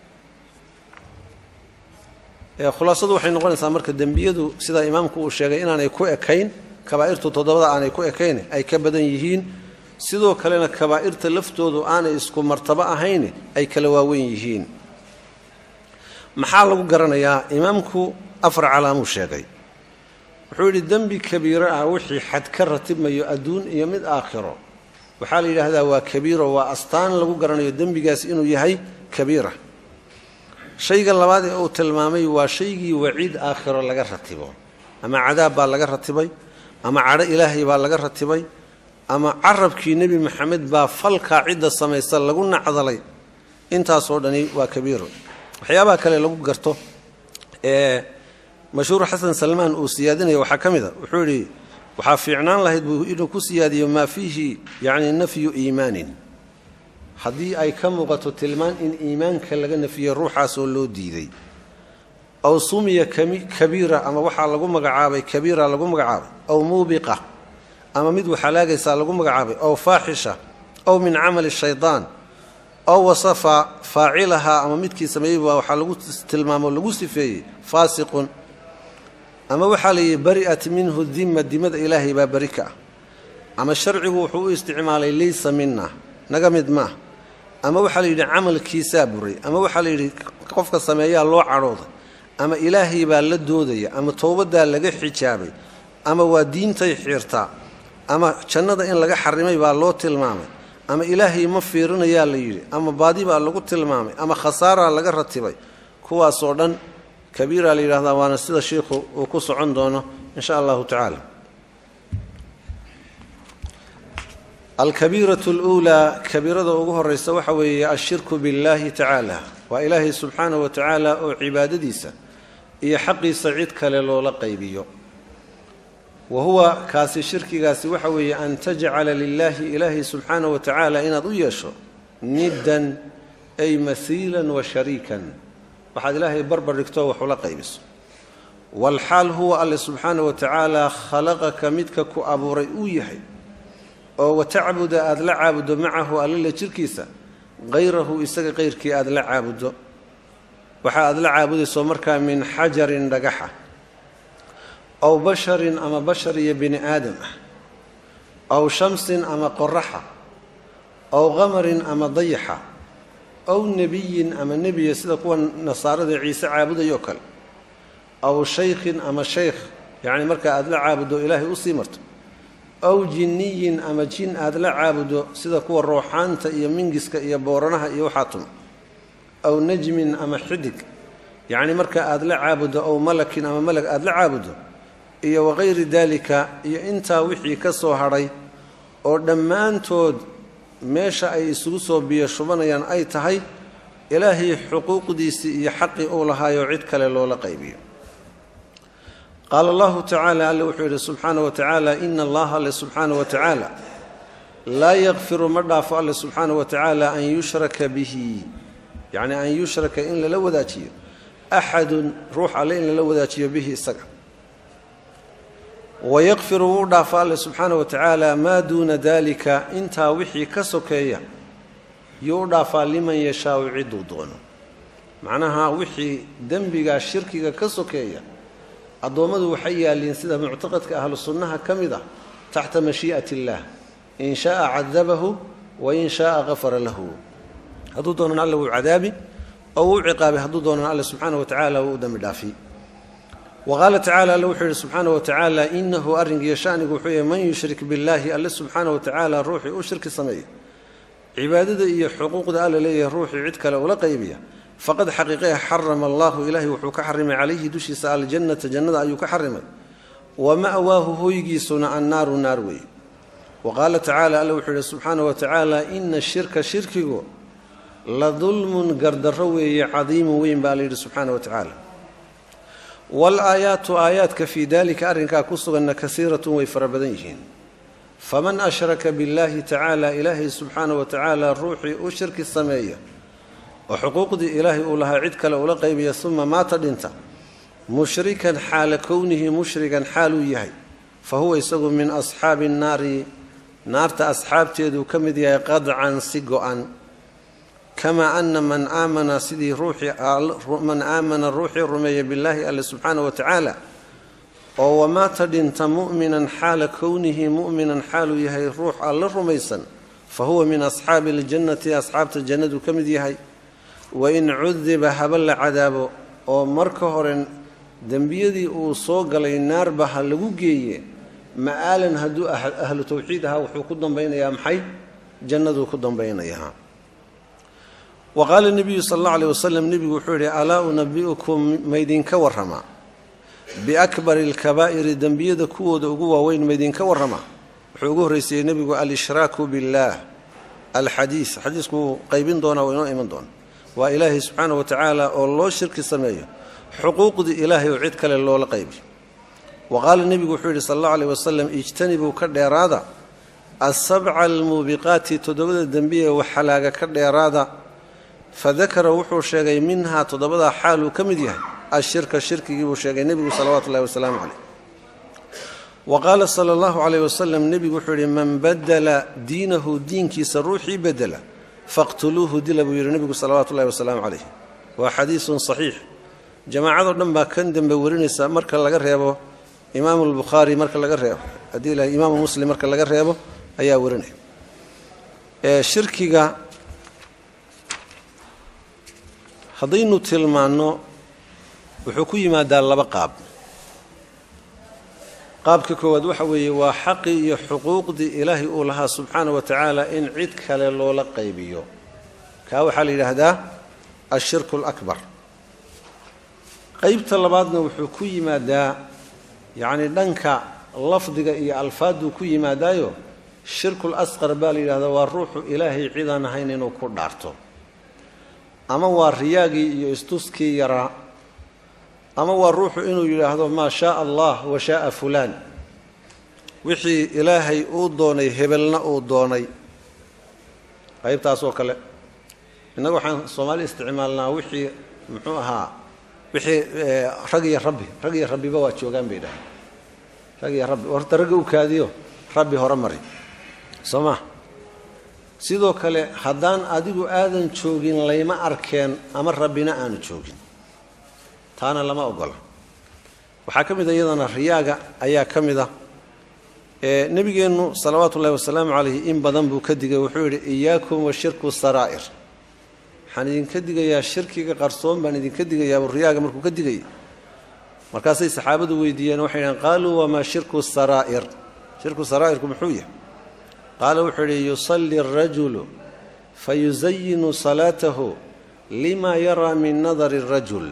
Speaker 1: khulaasadu waxay noqonaysaa marka dembiyadu sidaa imaamku uu sheegay inaanay ku ekayn kabaa'irtu toddobada aanay ku ekayn ay ka badan yihiin sidoo kalena kabaa'irta laftoodu aanay isku martabo ahayn ay kala waawen yihiin maxaa lagu garanayaa imaamku afar calaamuu sheegay wuxuu yidhi dembi kabiiro ah wixii xad ka ratibmayo adduun iyo mid aakhiro waxaa la yidhaahdaa waa kabiiro waa astaan lagu garanayo dembigaas inuu yahay kabiira shayga labaad ee uu tilmaamay waa shaygii waciid aakhiro laga ratibo ama cadaab baa laga ratibay ama cadho ilaahay baa laga ratibay ama carabkii nebi maxamed baa falkaa cidda samaysa lagu nacdalay intaasoo dhani waa kabiiro waxyaabaha kale lagu garto ee mashhuur xasan salmaan uu siyaadinaya waxaa ka mid a wuxuu yidhi waxaa fiicnaan lahayd buu inuu ku siyaadiyo maa fiihi yacni nafyu iimaanin haddii ay ka muuqato tilmaan in iimaanka laga nafiyey ruuxaasoo loo diiday aw sumiya kabiira ama waxaa lagu magacaabay kabiira lagu magacaabay aw muubiqa ama mid waxalaagaysaa lagu magacaabay aw faaxisha aw min camali shaydaan oo wasafa faacilahaa ama midkii sameeyey baa waxaa lagu tilmaamo lagu sifeeyey faasiqun ama waxaa layidhi bari'at minhu dima dimada ilaahay baa beri ka ah ama sharcigu wuxuu u isticmaalay laysa mina naga mid maah ama waxaa la yidhi camalkiisaa buray ama waxaa la yidhi qofka sameeyaa loo cadhooday ama ilaahay baa la doodaya ama towbaddaa laga xijaabay ama waa diintay xiirtaa ama jannada in laga xarimay baa loo tilmaamay ama ilaahay ma fiirinayaa la yidhi ama baadi baa lagu tilmaamay ama khasaaraa laga ratibay kuwaasoo dhan kabiiraa la yidhahdaa waana sida shiikhu uu ku socon doono in sha allahu tacaala alkabiiratu aluulaa kabiirada ugu horeysa waxa weeye ashirku billaahi tacaala waa ilaahay subxaanahu wa tacaala oo cibaadadiisa iyo xaqiisa cid kale loola qaybiyo wa huwa kaasi shirkigaasi waxa weeye an tajcala lilaahi ilaahay subxaanahu wa tacaala inaad u yeesho niddan ay masiilan wa shariikan waxaad ilaahay barbar dhigto wax ula qaybiso walxaal huwa alle subxaanahu wa tacaala khalaqaka midka ku abuuray uu yahay oo watacbuda aada la caabuddo macahu allila jirkiisa hayrahu isaga qayrkii aada la caabuddo waxa aad la caabudayso markaa min xajarin dhagaxa aw basharin ama bashar iyo bini aadam ah aw shamsin ama qoraxa aw qamarin ama dayaxa aw nebiyin ama nebiya sida kuwa nasaarada ciise caabudayoo kale aw shaykhin ama shaykh yacni markaa aada la caabuddo ilaahay usii marto aw jinniyin ama jin aada la caabuddo sida kuwa rooxaanta iyo mingiska iyo booranaha iyo waxaa tuma aw najmin ama xidig yacni marka aada la caabuddo aw malakin ama malag aada la caabuddo iyo wakayri daalika iyo intaa wixii ka soo hadhay oo dhammaantood meesha ay isugu soo biyo shubanayaan ay tahay ilaahay xuquuqdiisii iyo xaqii uu lahaayoo cid kale loola qaybiyo qaala allahu tacaala alle wuxuu yidhi subxaana wa tacaala ina allaha alle subxaana wa tacaala laa yakfiru ma dhaafo alle subxaana wa tacaala an yushraka bihi yacni an yushraka in lala wadaajiyo axadun ruux alle in lala wadaajiyo bihi isaga wayakfiru wuu dhaafo alle subxaana wa tacaala maa duuna dalika intaa wixii ka sokeeya yuu u dhaafaa liman yashaau ciduu doono macnaha wixii dembigaa shirkiga ka sokeeya addoommadu waxay yaalliin sida muctaqadka ahlu sunnaha ka mid ah taxta mashii'ati illaah in shaaa cadabahu wa in shaaa qafara lahu hadduu doonan alle wuu cadaabi oo wuu ciqaabay hadduu doonan alle subxaana wa tacaala wuu u dembi dhaafi wa qaala tacala alle wuxuu yidhi subxaana wa tacaala inahu arrinkiiyo shanigu wuxuu yahay man yushrik billaahi alle subxaana wa tacaala ruuxii u shirki sameeya cibaadada iyo xuquuqda alla leeyahay ruuxii cid kale ula qaybiya faqad xaqiiqeha xarama allahu ilaahay wuxuu ka xarimay calayhi dushiisa aljannata jannada ayuu ka xarimay wa ma'waahu hoygiisuna annaaru naar weeye wa qaala tacaala alle wuxuu yidhi subxaana wa tacaala ina shirka shirkigu la dulmun gardarro weeye cadiimun weyn baa la yidhi subxaana wa tacaala wal-aayaatu aayaadka fii daalika arrinkaa ku suganna kasiiratun way fara badan yihiin faman ashraka billaahi tacaala ilaahay subxaana wa tacaala ruuxii u shirki sameeya oo xuquuqdii ilaahay uu lahaa cid kale ula qaybiya uma maata dhinta mushrikan xaala kownihi mushrigan xaaluu yahay fa huwa isagu min asxaabi nnaari naarta asxaabteeduu ka mid yahay qadcan si go-an kamaa ana man aamana sidii man aamana ruuxii rumeeya billaahi alle subxaana wa tacaala oo wamaata dhinta mu'minan xaala kownihi mu'minan xaaluu yahay ruux alla rumaysan fa huwa min asxaabi aljannati asxaabta jannaduu ka mid yahay wain cudiba haba la cadaabo oo marka hore dembiyadii uu soo galay naarba ha lagu geeye ma'aalan hadduu ahlu tawxiid ahaa wuxuu ku dambaynayaa maxay jannaduu ku dambaynayaa wa qaala nebiyu sal alla aleh wasalam nebigu wuxuu yidhi alaa unabi'ukum maydinka warramaa biakbari alkabaa'iri dembiyada kuwooda ugu waaweyn maydinka warramaa wuxuu ugu horraysiiyey nebigu alshraaku billaah alxadiis xadiisku wuu qaybin doonaa waa inoo iman doona waa ilaahay subxaana wa tacaala oo loo shirki sameeyo xuquuqdii ilaahay oo cid kale loola qaybi wa qaala nebigu wuxuu yidhi sal allahu aleh wasalam ijtanibuu ka dheeraada asabca almuubiqaati toddobada dembiye waxalaaga ka dheeraada fadakara wuxuu sheegay minhaa toddobadaa xaaluu ka mid yahay ashirka shirkigii buu sheegay nebigu salawaatu ullahi wasalaamu caleyh wa qaala sala allahu caleyh wasalam nebigu wuxuu yidhi man badala diinahu diinkiisa ruuxii bedela faqtuluuhu dila buu yidhi nebigu salawaatu ullahi wasalaamu calayh waa xadiisun saxiix jamaacadoo dhan baa kan dambe warinaysa marka laga reebo imaamu albukhaari marka laga reebo haddii la imaamu muslim marka laga reebo ayaa warinaya shirkiga haddaynu tilmaanno wuxuu ku yimaadaa laba qaab qaabka koowaad waxa weeye waa xaqii iyo xuquuqdii ilaahay uu lahaa subxaana wa tacaala in cid kale loola qaybiyo kaa waxaa la yidhaahdaa ashirku alakbar qaybta labaadna wuxuu ku yimaadaa yacni dhanka lafdiga iyo alfaaduu ku yimaadaayo shirkul asqar baa la yidhahdaa waa ruuxu ilaahay cidaan ahayn inuu ku dhaarto ama waa riyaagii iyo istuskii yaraa ama waa ruuxu inuu yidhaahdo maa shaaa allah wa shaaa fulaan wixii ilaahay uu doonay hebelna uu doonay qaybtaas oo kale innaga waxaan soomaali isticmaalnaa wixii muxuu ahaa wixii rag iyo rabbi rag iyo rabbiba waa joogaan bay dhahay rag iyo rabbi horta ragga u kaadiyo rabbi hore mari soo maa sidoo kale haddaan adigu aadan joogin layma arkeen ama rabbina aanu joogin taana lama ogola waxaa ka mid a iyadana riyaaga ayaa ka mid a ee nebigeennu salawaatu ullahi wasalaamu calayhi in badan buu ka digay wuxuu yidhi iyaakum wa shirku saraa'ir waxaan idinka digayaa shirkiga qarsoon baan idinka digayaa buu riyaaga markuu ka digayay markaasay saxaabadu weydiiyeen waxay dhaheen qaaluu wamaa shirku saraa'ir shirku saraa'irku muxuu yahay qaala wuxuu yidhi yusalli arajulu fayusayinu salaatahu lima yaraa min nadari arajul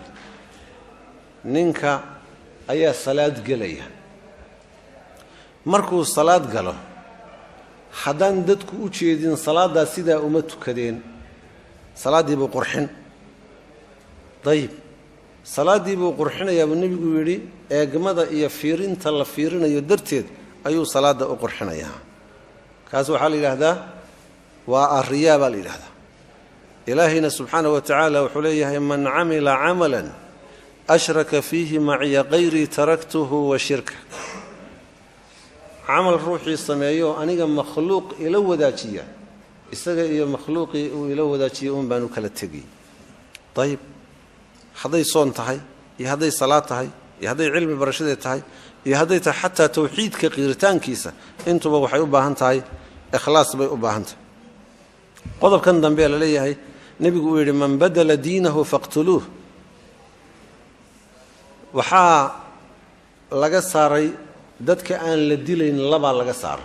Speaker 1: ninka ayaa salaad gelaya markuu salaad galo haddaan dadku u jeedin salaaddaa sidaa uma tukadeen salaaddii buu qurxin dayib salaaddii buu qurxinayaa buu nebigu yidhi eegmada iyo fiirinta la fiirinayo darteed ayuu salaadda u qurxinayaa kaas waxaa la yidhaahdaa waa arriyaa baa la yidhahdaa ilaahayna subxaanah wa tacaala wuxuu leeyahay man camila camalan ashraka fiihi maciya kayrii taraktuhu wa shirka camal ruuxii sameeyo aniga makhluuq ila wadaajiya isaga iyo makhluuqii uu ila wadaajiya uun baanu kala tegay ayib hadday soon tahay iyo hadday salaad tahay iyo hadday cilmi barashadeed tahay iyo hadday tahay xataa tawxiidka qiiritaankiisa intuba waxay u baahan tahay ikhlaas bay u baahan tahay qodobkan dambe la leeyahay nebigu uu yidhi man badala diinahu faqtuluuh waxaa laga saaray dadka aan la dilayn labaa laga saaray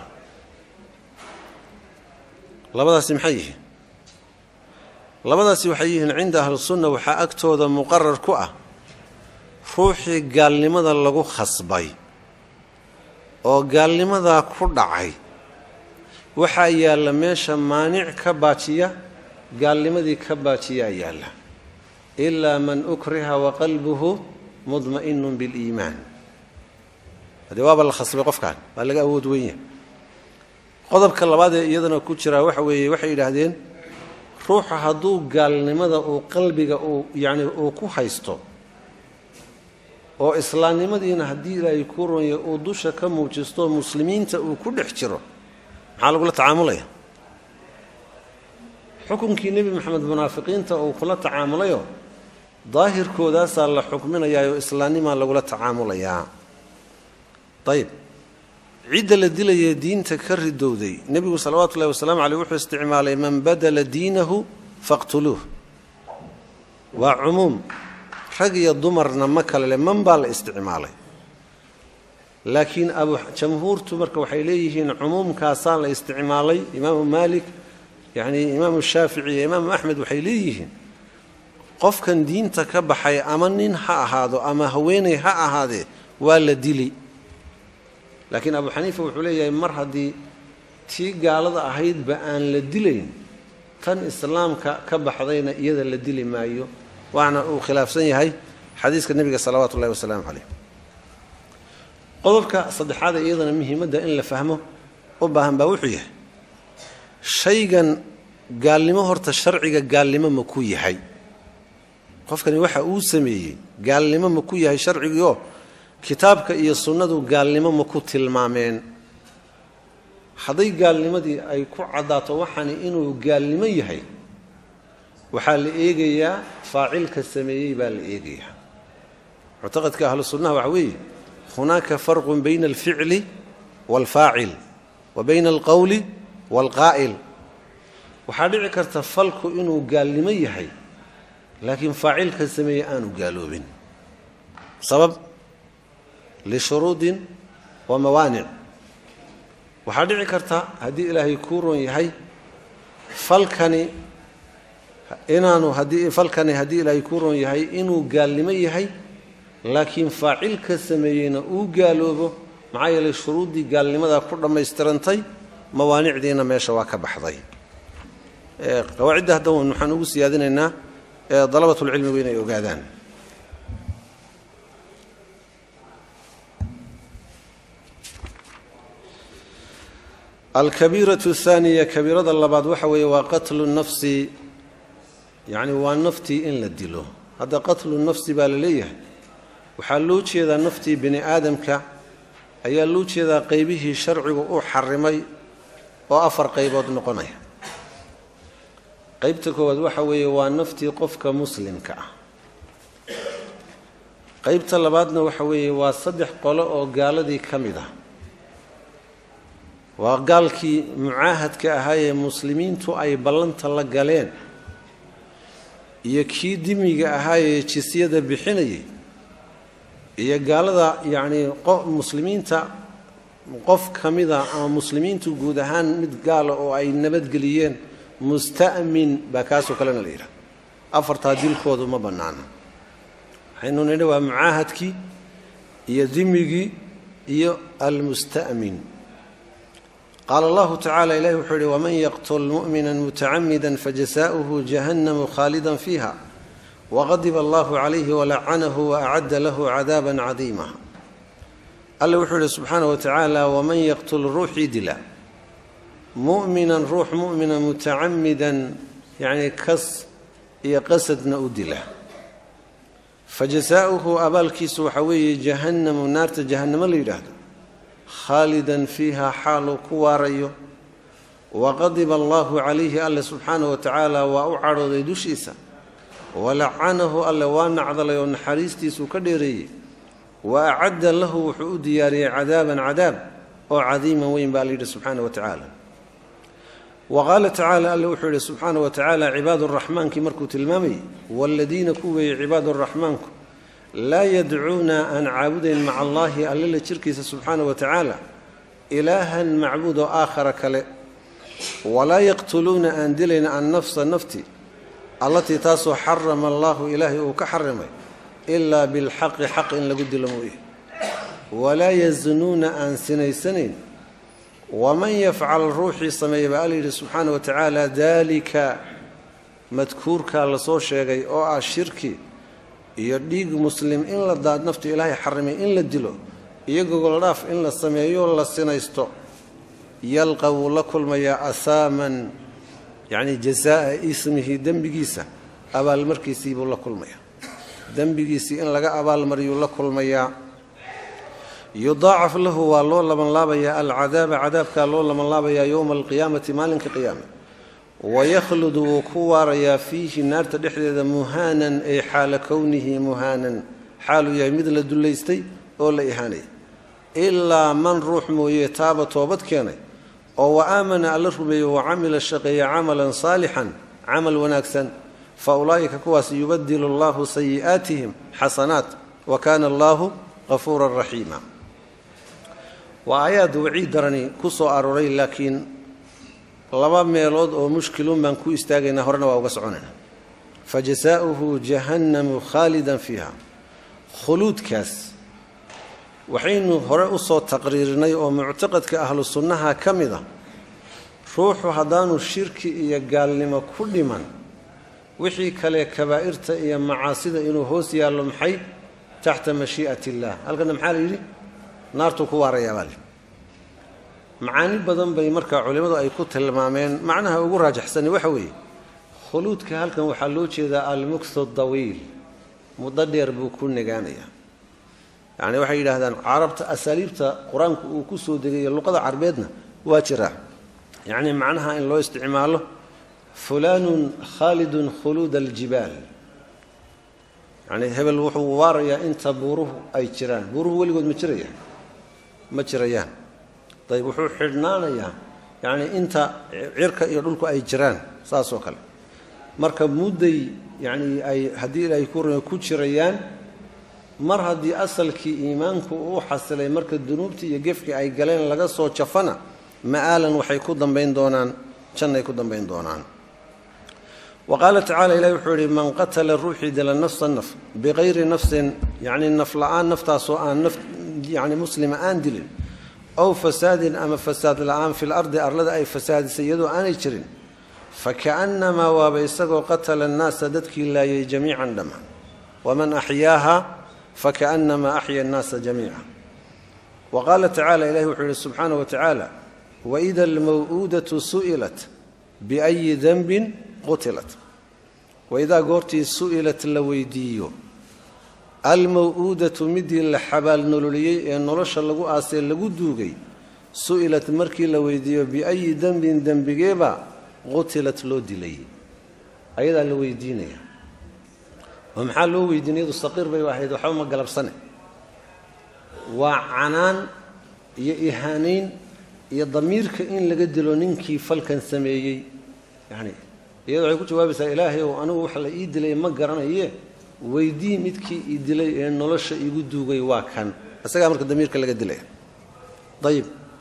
Speaker 1: labadaasi maxay yihiin labadaasi waxay yihiin cinda ahlusunna waxaa agtooda muqarar ku ah ruuxii gaalnimada lagu khasbay oo gaalnimadaa ku dhacay waxaa yaalla meesha maanic ka baajiya gaalnimadii ka baajiyaa yaalla ilaa man ukriha waqalbuhu mudma'inun biliimaan haddee waaba la khasbay qofkan waa laga awood wenya qodobka labaad ee iyadana ku jiraa waxa weeye waxay yidhaahdeen ruuxa hadduu gaalnimada uu qalbiga uu yacni uu ku haysto oo islaamnimadiina haddii ilaahay ku ronya uu dusha ka muujisto muslimiinta uu ku dhex jiro maxaa lagula tacaamulaya xukunkii nebi maxamed munaafiqiinta uu kula tacaamulayoo daahirkoodaasaa la xukminayaayoo islaamnimaa lagula tacaamulayaa ayib cidda la dilayee diinta ka ridowday nebigu salawaatu ullahi wasalaamu caleyh wuxuu isticmaalay man badala diinahu faqtuluuh waa cumuum rag iyo dumarna ma kale le man baa la isticmaalay laakiin abu jamhuurtu marka waxay leeyihiin cumuumkaasaa la isticmaalay imaamu maalik yacnii imaamu shaafici iyo imaamu axmed waxay leeyihiin qofkan diinta ka baxay ama nin ha ahaado ama haweeney ha ahaadee waa la dili laakiin abu xaniifa wuxuu leeyahay mar haddii tii gaalada ahaydba aan la dilayn tan islaamka ka baxdayna iyada la dili maayo waana uu khilaafsan yahay xadiiska nebiga salawaatu ullahi wasalaamu caleyh qodobka saddexaada iyadana muhiimadda in la fahmo u baahan baa wuxuu yahay shaygan gaalnimo horta sharciga gaalnimo ma ku yahay qofkani waxa uu sameeyey gaalnimo ma ku yahay sharcigiioo kitaabka iyo sunnadu gaalnimo ma ku tilmaameen hadday gaalnimadii ay ku caddaato waxani inuu gaalnimo yahay waxaa la eegayaa faacilka sameeyey baa la eegayaa muctaqadka ahlu sunnaha waxa weeye hunaaka farqun bayna alficli waalfaacil wa bayna alqowli waalqaa'il waxaa dhici karta falku inuu gaalnimo yahay laakiin faacilka sameeye aanu gaaloobin sabab lishuruudin wa mawaanic waxaa dhici karta haddii ilaahay kuu ron yahay falkani inaanu haddii falkani haddii ilaahay kuu ron yahay inuu gaalnimo yahay laakiin faacilka sameeyeyna uu gaaloobo maxaa yeelay shuruuddii gaalnimadaa ku dhammaystirantay mawaanicdiina meesha waa ka baxday qawaacidda hadda waxaan ugu siyaadinaynaa dalabatulcilmigu inay ogaadaan alkabiiratu ahaaniya kabiirada labaad waxa weeye waa qatlu nafsi yacni waa naftii in la dilo hadda qatlu nafsi baa la leeyahay waxaa loo jeedaa naftii bini aadamka ayaa loo jeedaa qaybihii sharcigu u xarimay oo afar qaybood noqonaya qaybta koowaad waxa weeye waa naftii qofka muslimka ah qaybta labaadna waxa weeye waa saddex qolo oo gaaladii ka mid ah waa gaalkii mucaahadka ahaayee muslimiintu ay ballanta la galeen iyo kii dimiga ahaayee jisyada bixinayay iyo gaalada yacnii muslimiinta qof ka mida ama muslimiintu guud ahaan mid gaala oo ay nabadgeliyeen musta'min baa kaasoo kalena la yidhaha afartaa dilkoodu ma bannaana waxaynu nidhi waa mucaahadkii iyo dimigii iyo almusta'min qaala allahu tacala ilahi wuxuu yidhi waman yaqtul mu'mina mutacamida fajasaؤuhu jahannamu khaalidan fiiha waqadiba allahu calayhi walacanahu waacadda lahu cadaaba cadiima alle wuxuu yidhi subxaanah wa tacaala waman yaqtul ruuxii dila mu'minan ruux mu'mina mutacamidan yacnii kas iyo qasadna u dila fajasaa'uhu abaalkiisu waxaa weeye jahannamu naarta jahannamo la yidhaahdo khaalidan fiiha xaaluu ku waarayo waqadiba allahu calayhi alle subxaanah wa tacaala waa u cadhooday dushiisa walacanahu alle waa nacdalay oo naxariistiisuu ka dheereeyey wa acadda lahu wuxuu u diyaariyey cadaaban cadaab oo cadiiman weyn baa la yidhi subxaana wa tacaala wa qaala tacaala alle wuxuu yidhi subxaana wa tacaala cibaaduraxmaankii markuu tilmaamayey waaladiina ku weeyey cibaaduraxmaanku laa yadcuuna aan caabudayn maca allaahi alle la jirkiisa subxaana wa tacaala ilaahan macbuud oo aakhara kale walaa yaqtuluuna aan dilayna annafsa nafti allatii taasoo xarama allaahu ilaahay uu ka xarimay ilaa bilxaqi xaq in lagu dilo mooye walaa yazunuuna aan sinaysanayn waman yafcal ruuxii sameeya baa alla yidhi subxaana wa tacaala daalika madkuurkaa lasoo sheegay oo ah shirki iyo dhiig muslim in la daad naftu ilaahay xarimay in la dilo iyo gogoldhaaf in la sameeyo la sinaysto yalqa wuu la kulmayaa asaaman yacni jazaa'a ismihi dembigiisa abaalmarkiisii buu la kulmayaa dembigiisii in laga abaalmariyuu la kulmayaa yudaacaf lahu waa loo labanlaabayaa alcadaaba cadaabkaa loo labanlaabayaa yowma alqiyaamati maalinka qiyaame wayakhludu wuu ku waarayaa fiihi naarta dhexdeeda muhaanan ay xaala kownihi muhaanan xaaluu yahay mid la dullaystay oo la ihaanay ilaa man ruux mooye taaba toobad keenay oo wa aamana alla rumeeye wa camila shaqeeya camalan saalixan camal wanaagsan fa ulaa'ika kuwaas yubadilu allahu sayi'aatihim xasanaat wa kaana allaahu qafuuran raxiima waa aayaad waciid darani ku soo arooray laakiin laba meelood oo mushkiluun baan ku istaagaynaa horena waa uga soconayna fa jasaa'uhu jahannamu khaalidan fiiha khuluudkaas waxaynu hore u soo taqriirinay oo muctaqadka ahlu sunnaha ka mid a ruuxu haddaanu shirki iyo gaalnimo ku dhiman wixii kale kabaa'irta iyo macaasida inuu hoos yaallo maxay taxta mashii'at illaah halkana maxaa la yidhi naartuu ku waarayaa baa li macaani badan bay markaa culimmadu ay ku tilmaameen macnaha ugu raajaxsani waxa weeye khuluudka halkan waxaa loo jeedaa almuksu dawiil muddo dheer buu ku negaanayaa yacni waxay yidhaahdaan carabta asaaliibta qur-aanku uu ku soo degayo luqada carbeedna waa jiraa yacni macnaha in loo isticmaalo fulaanun khaalidun khuluuda aljibaal yacnii hebel wuxuu waarayaa inta buuruhu ay jiraan buuruhu weligood ma jirayaan ma jirayaan ayb wuxuu xidhnaanayaa yacnii inta cirka iyo dhulku ay jiraan saas oo kale marka mudday yacnii ay haddii ilaahay ku ku jirayaan mar haddii asalkii iimaanku uu xasilay marka dunuubtii iyo gefkii ay galeen laga soo jafana ma'aalan waxay ku dambayn doonaan jannay ku dambayn doonaan wa qaala tacala ilahi wuxuu yihi man qatala ruuxii dila nafsa naf bikayri nafsin yacnii naf la-aan naftaasoo aan naf yacni muslima aan dilin ow fasaadin ama fasaad la-aan fil ardi arlada ay fasaadisay iyadoo aanay jirin fakaannamaa waaba isagoo qatala annaasa dadkii laayay jamiican dhammaan waman axyaaha fakaannamaa axya annaasa jamiica wa qaala tacala ilahi wuxuu yihi subxaanah wa tacaala waida almaw'uudatu su'ilat biayi denbin qutilat waidaa goortii su'ilat la weydiiyo almaw-uudatu midii la xabaal nololiyey ee nolosha lagu aasee lagu duugay su'ilat markii la weydiiyo biayi dembin dembigeeba qutilat loo dilay ayadaa la weydiinaya oo maxaa loo weydiinay iyadu saqiir bay ahayd waxba ma galabsane waa canaan iyo ihaanayn iyo damiirka in laga dilo ninkii falkan sameeyey yani iyado waxay ku jawaabaysaa ilaahay ow anigu wax la ii dilay ma garanaye weydii midkii ii dilay ee nolosha iigu duugay waa kan isagaa marka damiirka laga dilaya ayib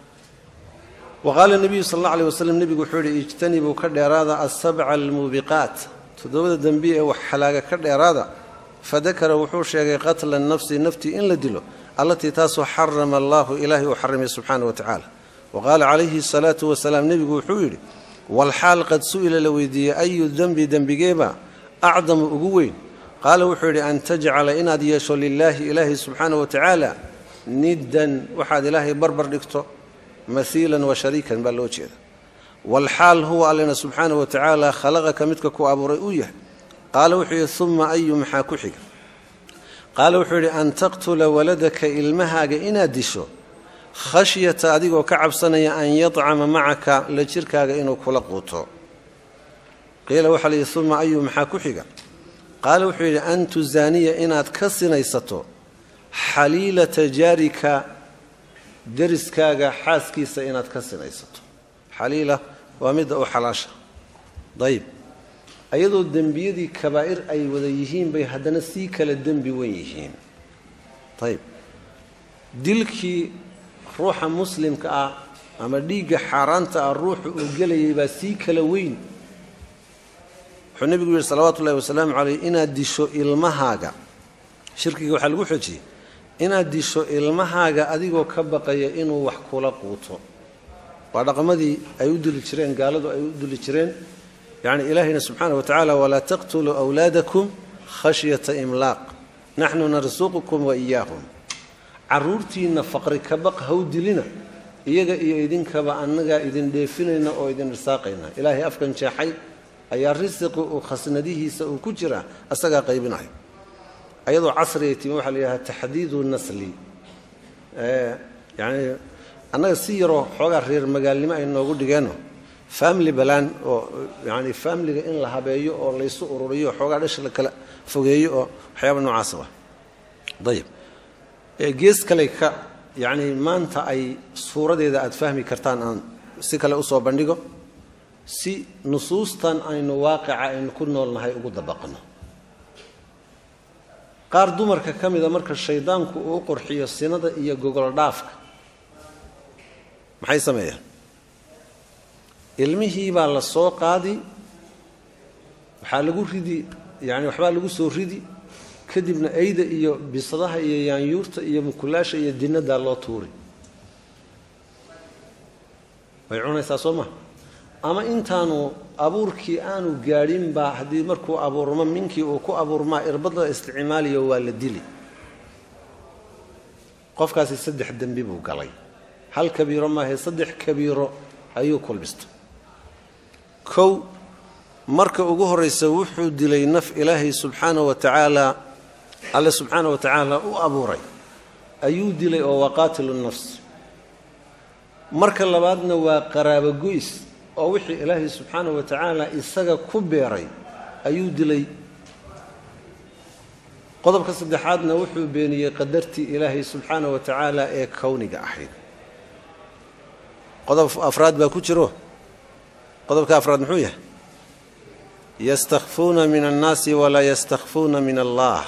Speaker 1: wa qaala nebiyu sal alla alay waslem nebigu wuxuu yihi ijtanibuu ka dheeraada asabca almuubiqaat toddobada dembi ee wax xalaaga ka dheeraada fadakara wuxuu sheegay qatla nafsi naftii in la dilo allatii taasoo xarama allaahu ilaahay uu xarimay subxaana wa tacaala wa qaala calayhi asalaatu wasalaam nebigu wuxuu yidhi walxaal qad su'ila la weydiiyey ayu dembi dembigeeba acdamu ugu weyn qaala wuxuu yidhi an tajcala inaad yeesho lilaahi ilaahi subxaana wa tacaala niddan waxaad ilaahay barbar dhigto mahiilan wa shariikan baa loo jeeda walxaal huwa allena subxaana wa tacaala khalaqaka midka ku abuuray uu yahay qaala wuxuu yidhi uma ayu maxaa ku xiga qaala wuxuu yidhi an taqtula waladaka ilmahaaga inaad disho khashyata adigoo ka cabsanaya an yadcama macaka la jirkaaga inuu kula quuto qiila waxaa la yidhi uma ayu maxaa ku xiga qaala wuxuu yidhi an tusaaniya inaad ka sinaysato xaliilata jaarika deriskaaga xaaskiisa inaad ka sinaysato xaliila waa midda u xalaasha dayib ayadoo dembiyadii kabaa'ir ay wada yihiin bay haddana sii kala dembi wen yihiin ayib dilkii ruuxa muslimka ah ama dhiigga xaaraanta ah ruuxu uu gelayay baa sii kala weyn wuxuu nebigu yidhi salawaatu ullahi wasalaamu caleyh inaad disho ilmahaaga shirkiga waxaa lagu xojiyey inaad disho ilmahaaga adigoo ka baqaya inuu wax kula quuto waa dhaqamadii ay u dili jireen gaaladu ay u dili jireen yacni ilaahayna subxaana wa tacaala walaa taqtuluu awlaadakum khashyata imlaaq naxnu narsuqukum wa iyaahum carruurtiinna faqri ka baq haw dilina iyaga iyo idinkaba annagaa idin dheefinayna oo idin irsaaqayna ilaahay afkan jeexay ayaa risiqi uu khasnadihiisa uu ku jiraa asagaa qaybinayo ayadoo casrigay timi waxaa la yidhaha taxdiidu nasli yacni annaga si yaroo xoogaa reer magaalnimo ay noogu dhigeenno family balan oo yacni familiga in la habeeyo oo laysu ururiyo xoogaa dhasha la kala fogeeyo oo waxyaaba noocaasa wa dayib gees kale ka yacni maanta ay suuradeeda aada fahmi kartaan aan si kale usoo bandhigo si nusuustan aynu waaqica aynu ku noolnahay ugu dabaqno qaar dumarka ka mida marka shaydaanku uu qorxiyo sinada iyo gogol dhaafka maxay sameeyaan ilmihii baa la soo qaadi waxaa lagu ridi yacni waxbaa lagu soo ridi kadibna ayda iyo bisadaha iyo yaanyuurta iyo mukulaasha iyo dinadaa loo tuuri way cunaysaa soo maha ama intaanu abuurkii aanu gaadhin baa haddii markuu abuurmo minkii uu ku abuurmaa irbadda isticmaaliyo waa la dili qofkaasi saddex dembi buu galay hal kabiiro maahae saddex kabiiro ayuu kulbistay kow marka ugu horraysa wuxuu dilay naf ilaahay subxaana wa tacaala alle subxaana wa tacaala u abuuray ayuu dilay oo waa qaatilu nafs marka labaadna waa qaraabogoys oo wixii ilaahay subxaana wa tacaala isaga ku beeray ayuu dilay qodobka saddexaadna wuxuu beeniyey qadartii ilaahay subxaana wa tacaala ee kowniga ahayd qodob afraad baa ku jiro qodobka afraad muxuu yahay yastakfuuna min annaasi walaa yastakfuuna min allah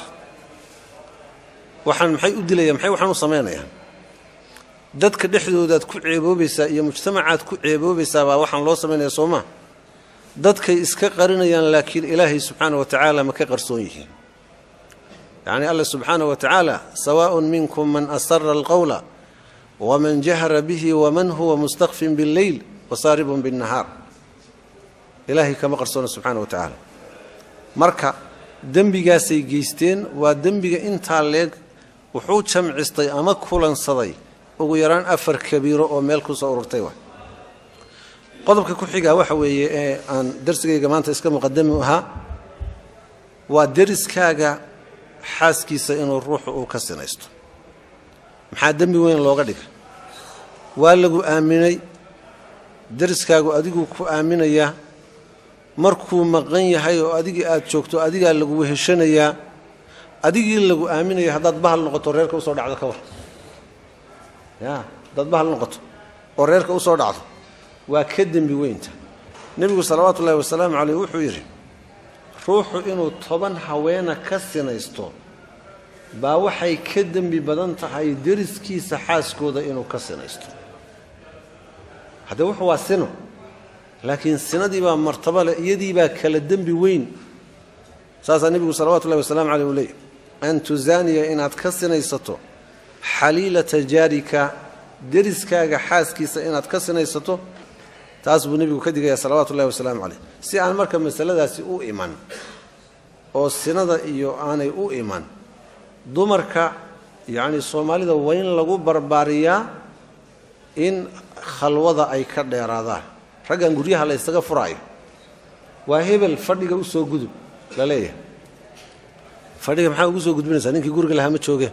Speaker 1: waxaan maxay u dilayaan maxay waxaan u samaynayaan dadka dhexdoodaad ku ceeboobaysaa iyo mujtamacaad ku ceeboobaysaa baa waxaan loo samaynaya soo maa dadkay iska qarinayaan laakiin ilaahay subxaana wa tacaala ma ka qarsoon yihiin yacni alla subxaana wa tacaala sawaaءun minkum man asara alqowla waman jahra bihi waman huwa mustakfin billeyl wasaaribun binnahaar ilaahay kama qarsoona subxaana wa tacaala marka dembigaasay geysteen waa dembiga intaa leeg wuxuu jamcistay ama kulansaday ugu yaraan afar kabiiro oo meel ku soo ururtay wa qodobka ku xigaa waxa weeye ee aan darsigayga maanta iska muqadami u ahaa waa deriskaaga xaaskiisa inuu ruuxu uu ka sinaysto maxaa dembi weyn looga dhiga waa lagu aaminay deriskaagu adiguu ku aaminayaa markuu maqan yahay oo adigii aad joogto adigaa lagu weheshanayaa adigii lagu aaminaya haddaad bahal noqoto reerka usoo dhacdo ka war ya haddaad bahal noqoto oo reerka usoo dhacdo waa ka dembi weynta nebigu salawaatu ullahi wasalaamu caleyh wuxuu yidhi ruuxu inuu toban haweena ka sinaysto baa waxay ka dembi badan tahay deriskiisa xaaskooda inuu ka sinaysto haddee wuxu waa sino laakiin sinadii baa martaba leh iyadii baa kala dembi weyn saasaa nebigu salawatu ullahi wasalamu caleyh uu leeyay an tusaaniya inaad ka sinaysato xaliilata jaarika deriskaaga xaaskiisa inaad ka sinaysato taas buu nebigu ka digaya salawaatu ullahi wasalaamu caleyh si aan marka masaladaasi u iman oo sinada iyo aanay u iman dumarka yacni soomaalida waa in lagu barbaariyaa in khalwada ay ka dheeraadaan raggan guryaha la ysaga furaayo waa hebel fadhiga u soo gudub la leeyahay fadhiga maxaa ugu soo gudbinaysaa ninkii guriga lahaa ma jooge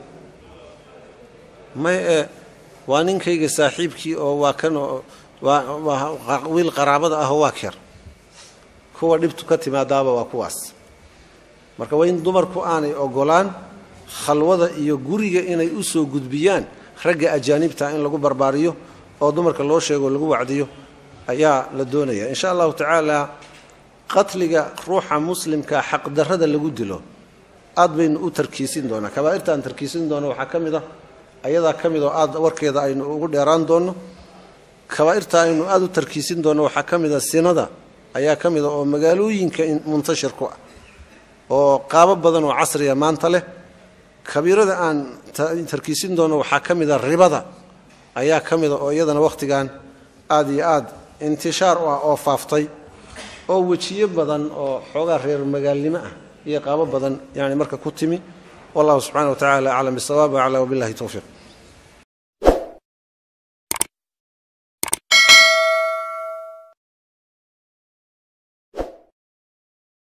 Speaker 1: may ee waa ninkayga saaxiibkii oo waa kan waa wiil qaraabada ahoo waa keer kuwa dhibtu ka timaadaaba waa kuwaas marka waa in dumarku aanay ogolaan khalwada iyo guriga inay u soo gudbiyaan ragga ajaanibta in lagu barbaariyo oo dumarka loo sheego lagu wacdiyo ayaa la doonaya insha allahu tacaala qatliga ruuxa muslimka xaqdarrada lagu dilo aad baynu u tarkiisin doonaa kabaa'irta aan tarkiisin doono waxaa ka mid a ayadaa ka mid oo aad warkeeda aynu ugu dheeraan doonno kabaa'irta aynu aad u tarkiisin doonno waxaa ka mid a sinada ayaa ka mid a oo magaalooyinka muntashir ku ah oo qaabo badan oo casriya maanta leh kabiirada aan tarkiisin doonno waxaa ka mid a ribada ayaa ka mid a oo iyadana wakhtigan aad iyo aad intishaar u ah oo faaftay oo wejiyo badan oo xoogaa reer magaalnimo ah iyo qaabo badan yani marka ku timi wallahu subxana wa tacala aclam bisawaab acla wabillahi towfiiq